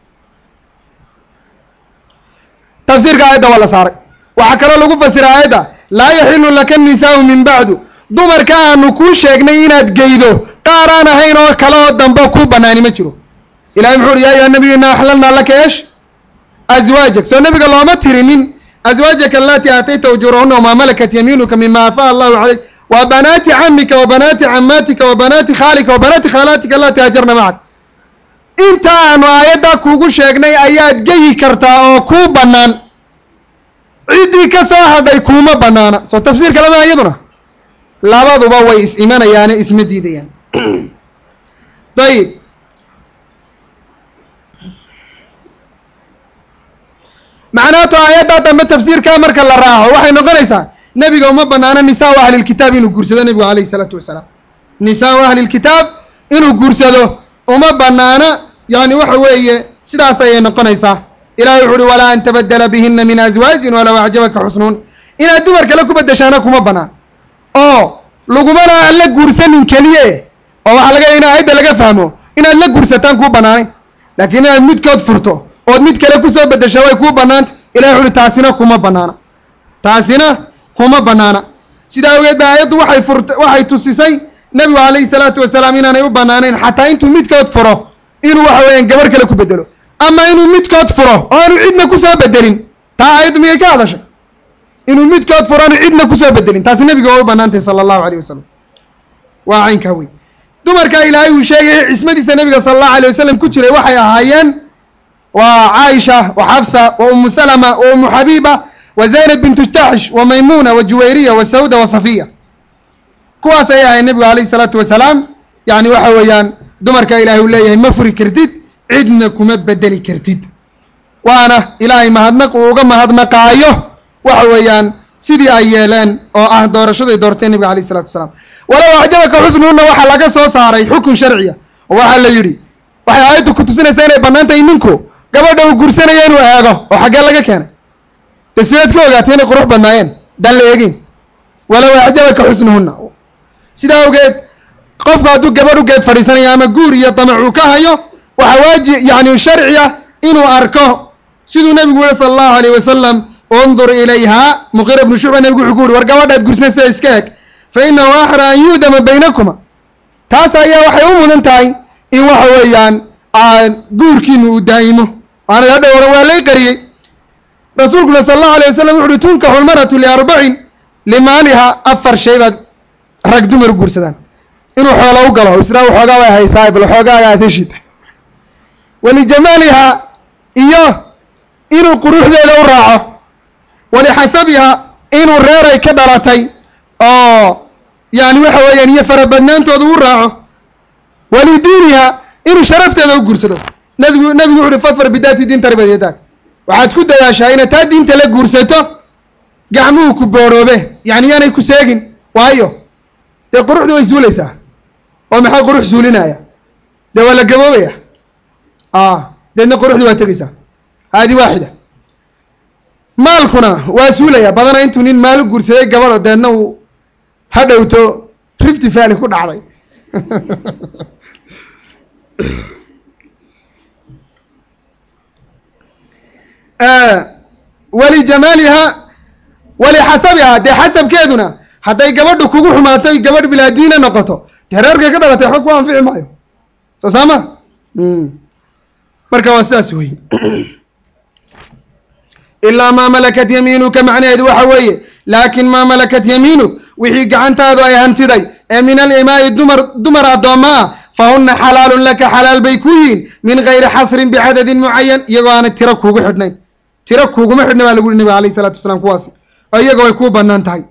tafsiirka aayadda waa la saaray waxaa kaloo lagu fasira aayadda laa yaxilu laka nisaau min bacdu dumarka aanu kuu sheegnay inaad geydo qaar aan ahayn oo kale oo dambe ku banaani ma jiro ilahay muxuu uhi ya ayuha nabiyu inaa axlalnaa laka eesh azwaajak soo nabiga looma tirinin azwaajaka alatii aatayta ujuurahuna wamaa malakat yamiinuka mima afaa allahu calayk wa banaati camika wa banaati camaatika wa banaati khaalika wa banaati khaalaatika alatii hajarna macak inta aanu aayaddaa kuugu sheegnay ayaad geyi kartaa oo kuu bannaan ciddii ka soo hadhay kuuma banaana soo tafsiir kalema iyaduna labaduba way is imanayaane isma diidayaan dayib macnaato aayaddaa dambe tafsiirkaa marka la raaco waxay noqonaysaa nebiga uma banaano nisaau ahlilkitaab inuu guursado nebigu alayhi isalaatu wasalaam nisaau ahlilkitaab inuu guursado uma banaana yani waxa weeye sidaas ayay noqonaysaa ilahay wuxu uhi walaa an tabadela bihina min azwaajin walow acjabaka xusnuun inaad dumar kale ku bedeshaana kuma banaan oo lagumana aan la guursanin keliye oo waxaa laga in aayadda laga fahmo inaad la guursataan kuu banaanayn laakiin inaad midkood furto ood mid kale kusoo bedesha way kuu banaanta ilahay wuxu uhi taasina kuma banaana taasina kuma banaana sidaa awgeed ba aayaddu waxay furt waxay tusisay nebigu calayhi salaatu wasalaam inaanay u banaanayn xataa intuu midkood furo inuu waxa weeyaan gabarh kale ku bedelo ama inuu midkood furo oo aanu cidna kusoo bedelin taa aayaddu miyay ka hadashay inuu midkood furo aanu cidna kusoo bedelin taasi nebiga waa u banaantay sala allahu alayh wasalam waa caynkaa wey dumarka ilaahay uu sheegay cismadiisa nebiga sala allahu alay wasalam ku jiray waxay ahaayeen waa caaisha wa xafsa wa umu salama wa umu xabiiba wa zaynab bintu jaxsh wa maymuna wa juwayriya wa sawda wa safiya kuwaas ayay ahayd nebigu alayhi salaatu wasalaam yani waxa weeyaan dumarka ilaahay uu leeyahay ma furi kartid cidna kuma bedeli kartid waana ilaahay mahadnaq uu uga mahadnaqaayo waxa weeyaan sidii ay yeeleen oo ah doorashaday doorteen nebiga alayh isalatu wasalaam walow acjabaka xusnuhuna waxaa laga soo saaray xukun sharciya oo waxaa la yidhi waxay aayaddu ku tusinaysaa inay bannaan tahay ninku gabadha uu gursanayo inuu eego oo xaggee laga keenay de sidaad ku ogaatay inay qurux badnaayeen daan la eegin walow acjabaka xusnuhuna sidaa awgeed qofku hadduu gabadh u geed fadhiisanayo ama guur iyo damac uu ka hayo waxaa waaji yani sharci ah inuu arko siduu nebigu yihi sala allahu alayh wasalam undur ilayha muqira bnu shucba nebigu wuxuu ku yuri war gabadhaad gursanaysa iska eg fa inahu axra an yuudama baynakuma taas ayaa waxay u mudan tahay in waxa weeyaan guurkiinu uu daa'imo aanad hadha hore waa lay qariyey rasuulkuna sala allahu alay wasalam wuxu uhi tunkaxu lmaratu liarbacin limaaliha afar shay baad rag dumar u guursadaan inuu xoola u galo isna waxoogaa way haysaa bal xoogaaga aad heshid walijamaaliha iyo inuu quruxdeeda u raaco walixasabiha inuu reeray ka dhalatay oo yani waxa weeyaan iyo farabadnaantooda u raaco walidiiniha inuu sharafteeda u guursado nabigu nabigu wuxu uhi fadfar bidaati diin tarbad yadaag waxaad ku dadaashaa inaad taa diinta la guursato gacmuhu ku boorhoobe yani yaanay ku seegin waayo dee quruxdu way suulaysaa oo maxaa qurux suulinaya dee waa la gaboobaya deedna quruxdu waa tegeysaa haadi waaxida maalkuna waa suulaya badana intuu nin maal u guursaday gabadho deedna uu ha dhowto rifty valley ku dhacday walijamaaliha walixasabiha dee xasabkeeduna hadday gabadhu kugu xumaatay gabadh bilaadiina noqoto dee reerkay ka dhalatay waxba ku anfici maayo soo saama marka waa sidaas wey ilaa maa malakat yamiinuka macnaheedu waxa weeye laakin maa malakat yamiinuk wixii gacantaadu ay hantiday ee min alimaa'i dumar dumar addoomma ah fahuna xalaalun laka xalaal bay ku yihiin min gayri xasrin bicadadin mucayan iyagoo aanay tiro kuugu xidhnayn tiro kuuguma xidhna baa lagu yihi nabiga alayh isalatu wasalaam kuwaasi oo iyaga way kuu banaan tahay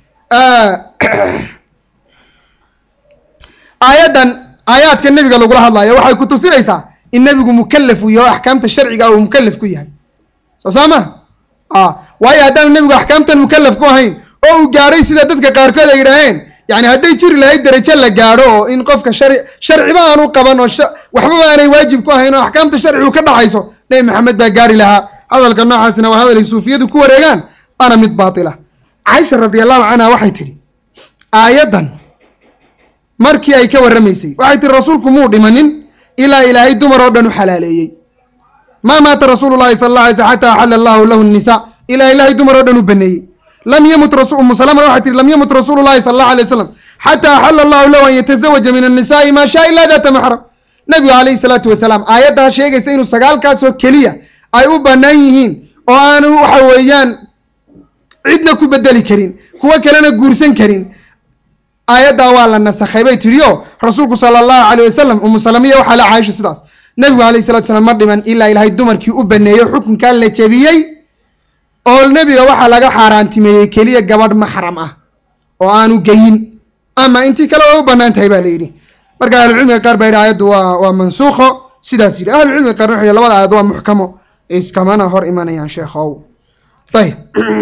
aayaddan aayaadka nebiga lagula hadlayo waxay ku tusinaysaa in nebigu mukalaf uu yahay o axkaamta sharciga uu mukalaf ku yahay soo saa ma waayo haddaanu nebigu axkaamtan mukalaf ku ahayn oo uu gaadhay sida dadka qaarkood ay yidhaaheen yani hadday jiri lahayd derajo la gaadho oo in qofka shar sharciba aanu qaban oo waxbaba aanay waajib ku ahayn oo axkaamta sharcigu ka dhaxayso nebi maxamed baa gaari lahaa hadalka noocaasina waa hadalay suufiyadu ku wareegaan waana mid baatila caaisha radi allahu canha waxay tidhi aayaddan markii ay ka warramaysay waxay tihi rasuulku muu dhimanin ilaa ilaahay dumar oo dhan u xalaaleeyey maa maata rasuulu llahi sala alla alay sl xata axala allahu lahu nisa ilaa ilaahay dumar oo dhan u baneeyey lam yamut umu salama waxay tihi lam yamut rasuulu llahi sala allahu alay wasalam xataa axala allahu lahu an yatazawaja min annisaai maa shaa ila data maxram nabigu calayhi salaatu wasalaam aayaddaa sheegaysa inuu sagaalkaasoo keliya ay u bannaan yihiin oo aanu waxa weeyaan cidna ku bedeli karin kuwo kalena guursan karin aayaddaa waa la nasakhay bay tidhi o rasuulku sala allahu calayh wasalam umu salamiya waxaa la caaisha sidaas nabigu alayhi salatu salaam ma dhiman ilaa ilaahay dumarkii u baneeyey xukunkaa la jebiyey oo nebiga waxaa laga xaaraantimeeyey keliya gabadh maxram ah oo aanu geyin ama intii kale way u bannaan tahay baa la yidhi marka ahlucilmiga qaar baa yidhi aayaddu waa waa mansuukho sidaas yidhi ahlucilmiga qaarna waxay labada aayad waa muxkamo iskamana hor imanayaan sheekhow ayib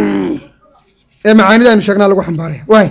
ee macaanida aynu sheegnaa lagu xambaaraya waay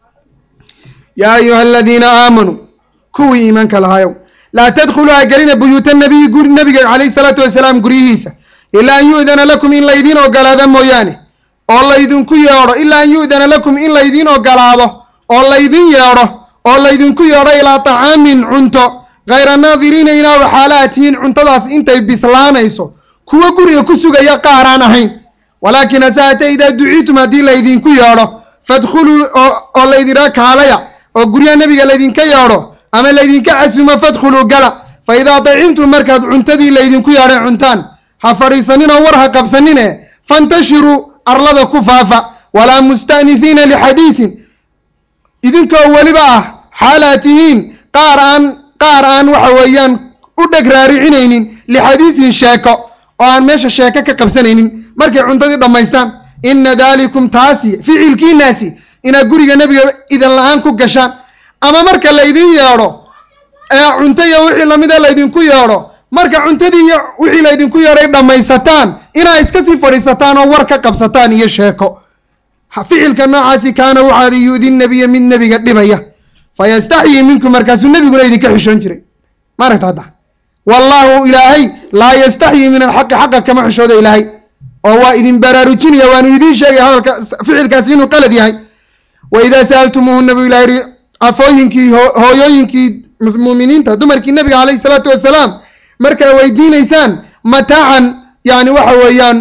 yaa ayuha aladiina aamanuu kuwii iimaanka lahaayow laa tadkhuluu ha gelina buyuuta nabiyi guri nabiga calayhi salaatu wasalaam guryihiisa ilaa an yu'dana lakum in laydiin ogolaado mooyaane oo laydinku yeedho ilaa an yu'dana lakum in laydiin ogolaado oo laydin yeedho oo laydinku yeedho ilaa طacaamin cunto hayra naadiriina inaa waxaala tihiin cuntadaas intay bislaanayso kuwo guriga ku sugaya qaaraan ahayn walaakin hase haatee idaa duciitum haddii laydinku yeedho fadkhuluu oo laydinaa kaalaya oo guryaha nebiga laydinka yeedho ama laydinka casumo fadkhuluu gala fa idaa dacimtum markaad cuntadii laydinku yeedhay cuntaan ha fadhiisaninoo war ha qabsanine fantashiruu arlada ku faafa walaa musta'nifiina lixadiisin idinkoo weliba ah xaalaad tihiin qaar aan qaar aan waxa weeyaan u dheg raaricinaynin lixadiisin sheeko oo aan meesha sheeko ka qabsanaynin markay cuntadii dhammaystaan ina daalikum taasi ficilkiinaasi inaad guriga nebiga idan la-aan ku gashaan ama marka laydin yeedho ee cunto iyo wixii lamida laydinku yeedho marka cuntadii iyo wixii laydinku yeedhay dhammaysataan inaa iska sii fadhiisataan oo war ka qabsataan iyo sheeko ficilka noocaasi kaana waxaada yu'di nabiya mid nebiga dhibaya fayastaxyii minkum markaasuu nebiguna idinka xishoon jiray maaragta hadda wallaahu ilaahay laa yastaxyii min alxaqi xaqa kama xishooda ilaahay oo waa idin baraarujinaya waanu idiin sheegaya hadalka ficilkaasi inuu qalad yahay wa idaa sa'altumuuhuna buu ilahay yihi afooyinkii hooyooyinkii mu'miniinta dumarkii nebiga calayhi salaatu wasalaam markaa weydiinaysaan mataacan yani waxa weeyaan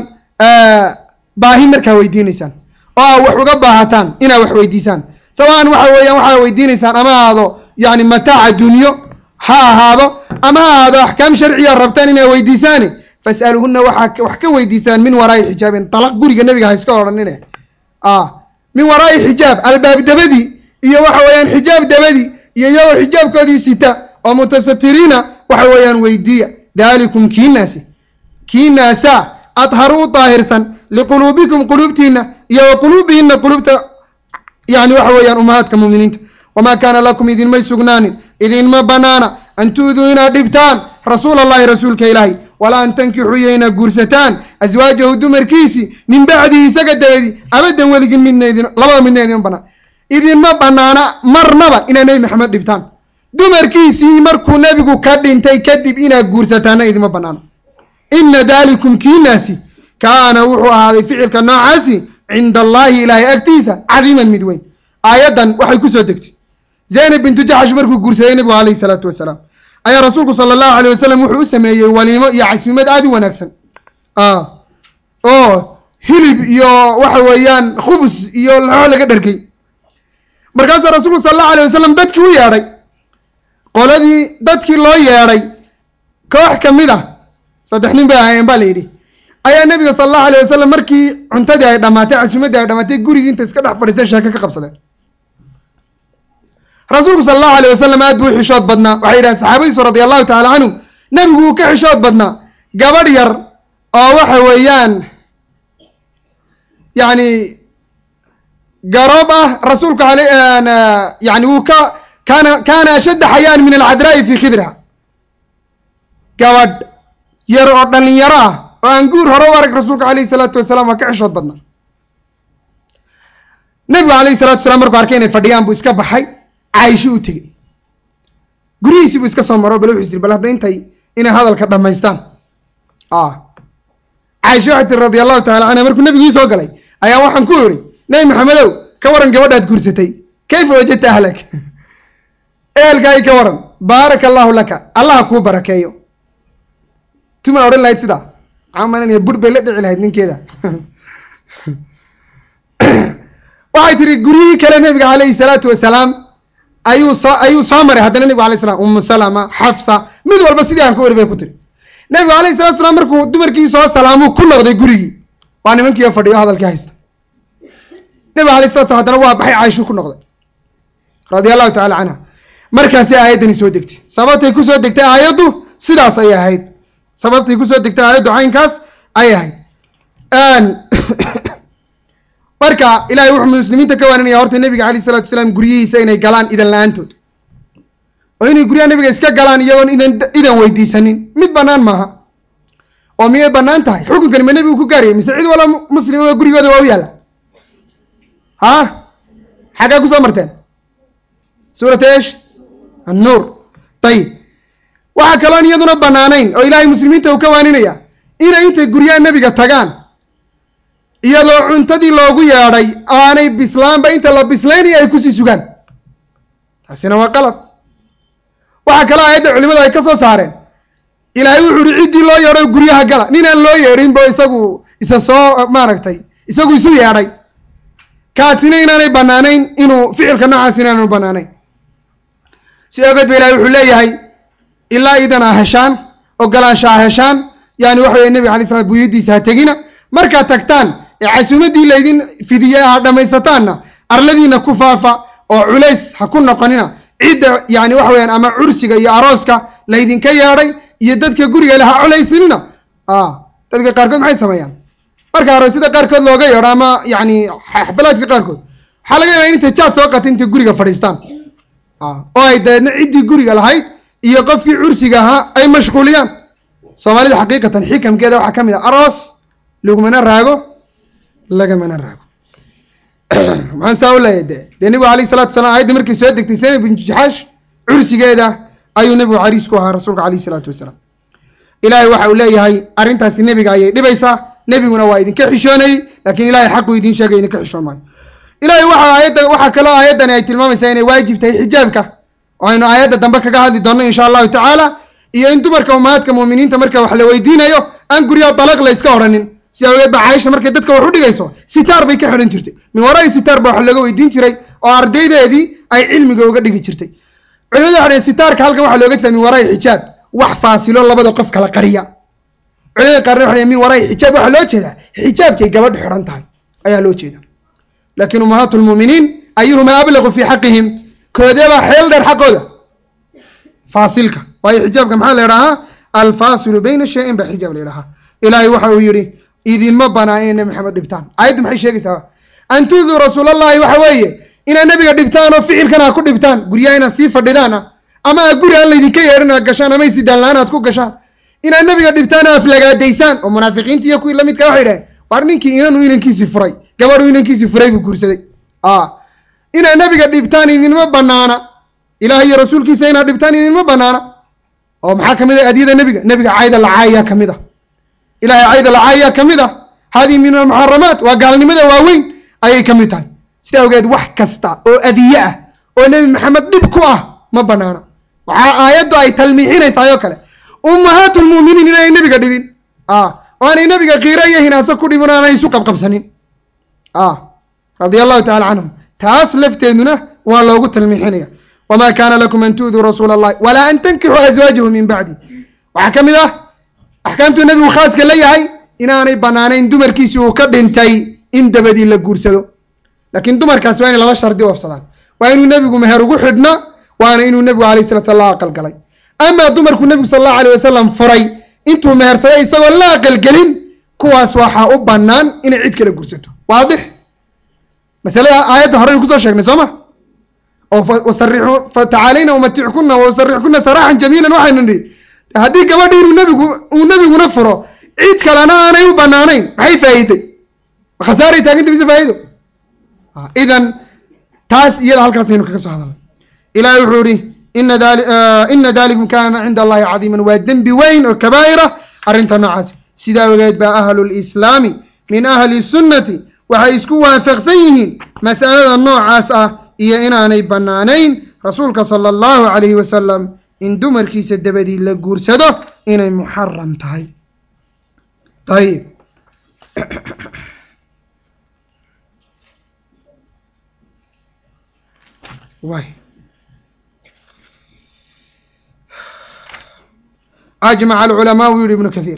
baahi markaa weydiinaysaan oo aa wax uga baahataan inaa wax weydiisaan sawaan waxa weeyaan waxaa weydiinaysaan ama ahaado yani mataaca dunyo ha ahaado ama ha ahaado axkaam sharciya rabtaan inaa weydiisaane fas'aluhuna waxaa wax ka weydiisaan min waraa'i xijaabin dalaq guriga nebiga ha iska odhanine min waraa'i xijaab albaab dabadii iyo waxa weeyaan xijaab dabadii iyo iyagoo xijaabkoodii sita oo mutasatiriina waxa weeyaan weydiiya daalikum kiinaasi kiinaasa adharu u daahirsan liquluubikum quluubtiina iyo wa quluubihina quluubta yani waxa weeyaan umahaadka muminiinta wamaa kaana lakum idinmay sugnaanin idinma banaana an tu'duu inaad dhibtaan rasuul allahi rasuulka ilaahi walaa an tankixuu iyo inaad guursataan aswaajahu dumarkiisii min bacdihi isaga dabadii abadan weligin midna idin labada midna idinma banaan idinma banaana marnaba inaad nebi maxamed dhibtaan dumarkiisii markuu nebigu ka dhintay kadib inaad guursataana idinma banaano ina daalikum kiinaasi kaana wuxuu ahaaday ficilka noocaasi cinda allaahi ilaahay agtiisa cadiiman mid weyn aayaddan waxay kusoo degtay zaynab bintu jaxsh markuu guursaday nebigu calayhi salaatu wasalaam ayaa rasuulku sala allahu alayh wasalam wuxuu u sameeyey waliimo iyo casuumad aada u wanaagsan oo hilib iyo waxa weeyaan khubus iyo laxoo laga dharkay markaasaa rasuulku sala allahu alayh wasalam dadkii u yeedhay qoladii dadkii loo yeedhay koox ka mid ah saddex nin bay ahaayeen baa la yidhi ayaa nebiga sala allahu alayh wasalam markii cuntadii ay dhammaatay casuumaddii ay dhamaatay gurigii inta iska dhex fadhiisay sheeko ka qabsadeen rasuulku sala allahu alayh wasalam aad buu u xishood badnaa waxay yidhahen saxaabadiisu radia allahu tacala canhu nebigu wuu ka xishood badnaa gabadh yar oo waxa weeyaan yacni garoob ah rasuulku ale yani wuu ka kaana kaana ashadda xayaan min alcadraa'i fii khidriha gabadh yar oo dhalinyaro ah oo aan guur hore u arag rasuulka alayhi salaatu wasalaam waa ka xishood badnaa nebigu alayhi salatu wasalaam markuu arkay inay fadhiyaan buu iska baxay caaisho u tegey guryihiisii buu iska soo maro bal wuxuu isiri bal hadda intay inay hadalka dhammaystaan caaisha waxay tiri radia allahu tacala canha markuu nebigii soo galay ayaa waxaan ku idhi nebi maxamedow ka waran gabadhaad guursatay kayfa wajadta ahlak ehelkaagi ka waran baaraka allahu laka allaha kuu barakeeyo tuma odhan lahayd sidaa camalan bur bay la dhici lahayd ninkeeda waxay tihi guryihii kale nebiga calayhi salaatu wasalaam ayuu soo ayuu soo maray haddana nebigu alay slam umu salama xafsa mid walba sidii aan ka wari bay ku tiri nebigu alayhi salatu salaam markuu dumarkii soo salaamuu ku noqday gurigii waa nimankiioo fadhiyo hadalkii haysta nebiga alayh salatu slam hadana waa baxay caaishuu ku noqday radia allahu tacala canha markaasi aayaddani soo degtay sababtay kusoo degtay aayaddu sidaas ayay ahayd sababtay kusoo degtay aayaddu caynkaas ayay ahayd marka ilahay wuxuu muslimiinta ka waaninaya horta nebiga alayh salatu wasalaam guryihiisa inay galaan idan la-aantood oo inay guryaha nebiga iska galaan iyagoon idan idan weydiisanin mid banaan maaha oo miyay banaan tahay xukunkani ma nebigu ku gaarayay mise cid wala muslima gurigooda waa u yaalla ha xaggaa kusoo marteen suurat esh annuur ayib waxaa kaloon iyaduna banaanayn oo ilaahay muslimiinta uu ka waaninaya inay intay guryaha nebiga tagaan iyadoo cuntadii loogu yeedhay aanay bislaanba inta la bislaynaya ay kusii sugaan taasina waa qalad waxaa kaloo aayadda culimadu ay ka soo saareen ilaahay wuxuu uhi ciddii loo yeedho guryaha gala ninaan loo yeedhin bo isagu isa soo maaragtay isagu isu yeedhay kaasina inaanay banaanayn inuu ficilka noocaas inaanu banaanayn si ogeed ba ilahay wuxuu leeyahay ilaa idan a heshaan ogolaansha a heshaan yani waxa weye nebiga alay slam buyadiisa ha tegina markaad tagtaan ee casuumaddii laydin fidiye ha dhammaysataanna arladiina ku faafa oo culays ha ku noqonina cidda yani waxa weyaan ama cursiga iyo arooska laydinka yeedhay iyo dadka guriga le ha culaysinina dadka qaarkood maxay sameeyaan marka aroosyada qaarkood looga yeedho ama yani xafalaadka qaarkood waxaa laga yaaba in intay jaad soo qata intay guriga fadhiistaan oo ay dabeedna ciddii guriga lahayd iyo qofkii cursiga ahaa ay mashquuliyaan soomaalida xaqiiqatan xikamkeeda waxaa ka mid ah aroos lagumana raago lagamana raago maxaan saa u leeyahay de dee nebigu alayh salatu salam ayadda markay soo degtay sena bintu jaxaash cursigeeda ayuu nebigu cariis ku ahaa rasuulka alayh salaatu wasalaam ilaahay waxa uu leeyahay arrintaasi nebiga ayay dhibaysaa nebiguna waa idinka xishoonayey laakiin ilahay xaquu idiin sheegay idinka xishoon maayo ilahay waxa aayadda waxaa kaloo aayaddani ay tilmaamaysaa inay waajib tahay xijaabka oo aynu aayadda dambe kaga hadli doonno insha allahu tacaala iyo in dumarka ummahaadka muuminiinta marka wax la weydiinayo aan guryaha dalaq la yska odhanin si awgeed ba caaisha markay dadka wax u dhigayso sitaar bay ka xidhan jirtay min warai sitaar ba wax looga weydiin jiray oo ardaydeedii ay cilmiga uga dhigi jirtay culimadu waxa dhaheen sitaarka halkan waxaa looga jeeda min warai xijaab wax faasilo labada qof kala qariya culimada qaarna waxa dhaheen min warai xijaab waxaa loo jeedaa xijaabkay gabadhu xidhan tahay ayaa loo jeeda laakiin ummahaatu lmuuminiin ayuhuma ablaqu fii xaqihim koodeebaa xeel dheer xaqooda faasilka waayo xijaabka maxaa la idhahaa alfaasilu bayna shayin baa xijaab la idhahaa ilaahay waxa uu yihi idinma banaan inay nebi maxamed dhibtaan aayaddu maxay sheegaysaa an tuuduu rasuulallahi waxa weeye inaad nebiga dhibtaan oo ficilkan ha ku dhibtaan guryaha inaad sii fadhidaan ah ama a guri aan laydinka yeedhin aad gashaan ama isidaan la-aan aad ku gashaan inaad nebiga dhibtaan oo aflagaadaysaan oo munaafiqiinta iyo kuwii lamidka waxay dhaheen war ninkii inanu inankiisii furay gabadhu inankiisii furay buu guursaday inaad nebiga dhibtaan idinma banaana ilaah iyo rasuulkiisa inaad dhibtaan idinma banaana oo maxaa kamid ah adyada nebiga nebiga cayda lacaayaa kamid a ilahay cayda lacaayaa kamid a hadihi min almuxaramaat waa gaalnimada waaweyn ayay kamid tahay sida awgeed wax kasta oo adiye ah oo nebi maxamed dhib ku ah ma banaana waxaa aayaddu ay talmiixinaysaa oo kale ummahaatu lmu'miniin inaanay nebiga dhibin oo aanay nebiga kiiro iyo hinaaso ku dhibin o aanay isu qabqabsanin radia allahu tacala canhum taas lafteeduna waa loogu talmiixinaya wma kana lakum an tu'duu rasuula allahi walaa an tankixuu azwaajahu min bacdi waxaa ka mid ah axkaamtuu nebigu khaaska la yahay inaanay banaanayn dumarkiisi uu ka dhintay in dabadii la guursado laakiin dumarkaasi waa inay laba shardi oofsadaan waa inuu nebigu meher ugu xidhna waana inuu nebigu alayh salat slam la aqalgalay amaa dumarku nebigu sal allahu alayh wasalam furay intuu mehersaday isagoo la aqalgelin kuwaas waxaa u banaan inay cid kala guursato waadix masalada aayadda horeynu kusoo sheegnay soo ma oo fatacaalayna umatickunna wasarixkunna saraaxan jamiilan waxaynu nihi haddii gabadhi inuu nebigu uu nebiguna furo cid kalena aanay u banaanayn maxay faa'iiday khasaaray taaganta mise faa'ido idan taas iyada halkaasaynu kaga soo hadalnay ilahay wuxuu ihi ina dali ina dalikum kana cinda allahi cadiiman waa dembi weyn oo kabaa'ira arrinta noocaasi sidaa ogeed baa ahlu lislaami min ahli sunnati waxay isku waafaqsan yihiin mas'alada noocaas ah iyo inaanay bannaanayn rasuulka sala allahu calayhi wasalam in dumarkiisa dabadii la guursado inay muxaram tahay ayib way ajmaca alculamaau yihi ibnu kathiir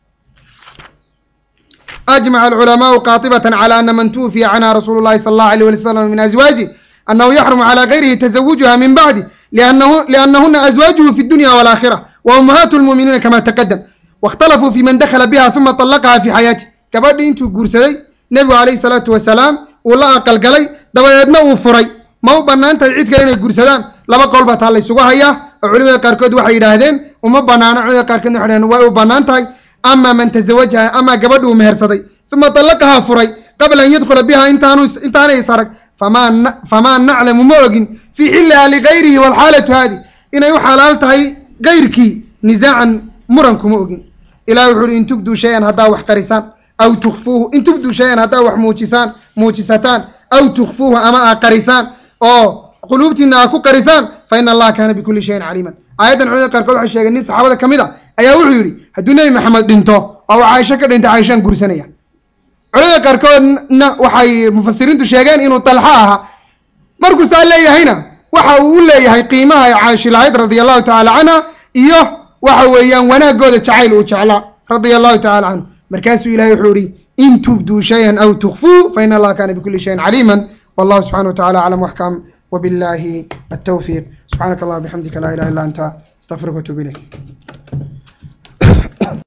ajmaca alculamaau qaatibatan cala ana man tuwfiya canha rasuulu llahi sala allahu alayh wali slam min azwaaji annahu yaxrumu cala gayrihi tazawujuha min bacdi liannahuna azwaajuhu fi dunya walaakhira wa ummahaatu lmu'miniina kama taqadam waاkhtalafuu fi man dakhala biha uma طallaqaha fi xayaatih gabadhii intuu guursaday nebigu calayhi salaatu wasalaam uu la aqalgalay dabadeedna uu furay ma u bannaan tahay cid kale inay guursadaan laba qowl baa taa la ysugu hayaa oo culimada qaarkood waxay yidhaahdeen uma banaano culimada qaarkoodna waxay dhahdeen way u bannaan tahay ama man tazawajaha ama gabadhi uu mehersaday uma طallaqaha furay qabla an yadkhula biha intaanu intaanay is arag famaa famaa naclamu ma ogin fii xilliha ligayrihi walxaalatu haadi inay u xalaal tahay gayrkii nisaacan muran kuma ogin ilahi wuxu uhi in tubduu shay-an haddaa wax qarisaan aw tukfuuhu in tubduu shay-an haddaa wax muujisaan muujisataan aw tukfuuhu ama aa qarisaan oo quluubtiina aa ku qarisaan fa ina allaha kaana bikulli shayin caliiman aayaddan culimada qaarkood waxay sheegeen nin saxaabada ka mid a ayaa wuxuu yidhi hadduu nebi maxamed dhinto oo uu caaisho ka dhintay caaishaan guursanaya culimada qaarkoodna waxay mufasiriintu sheegeen inuu dalxo ahaa markuu saa leeyahayna waxa uu u leeyahay qiimaha ay caaisho lahayd radia allahu tacaala canha iyo waxa weeyaan wanaagooda jacayl uu jeclaa radia allahu tacala canhu markaasuu ilahay wuxuu ihi in tubduu shayan aw tukfuu fa ina allaha kana bikuli shayin caliima wallahu subxana wa tacala aclam waxkam wabillahi altawfiiq subxaanaka allah bixamdika laa ilaha illa anta astaqfiruka watuub ilayk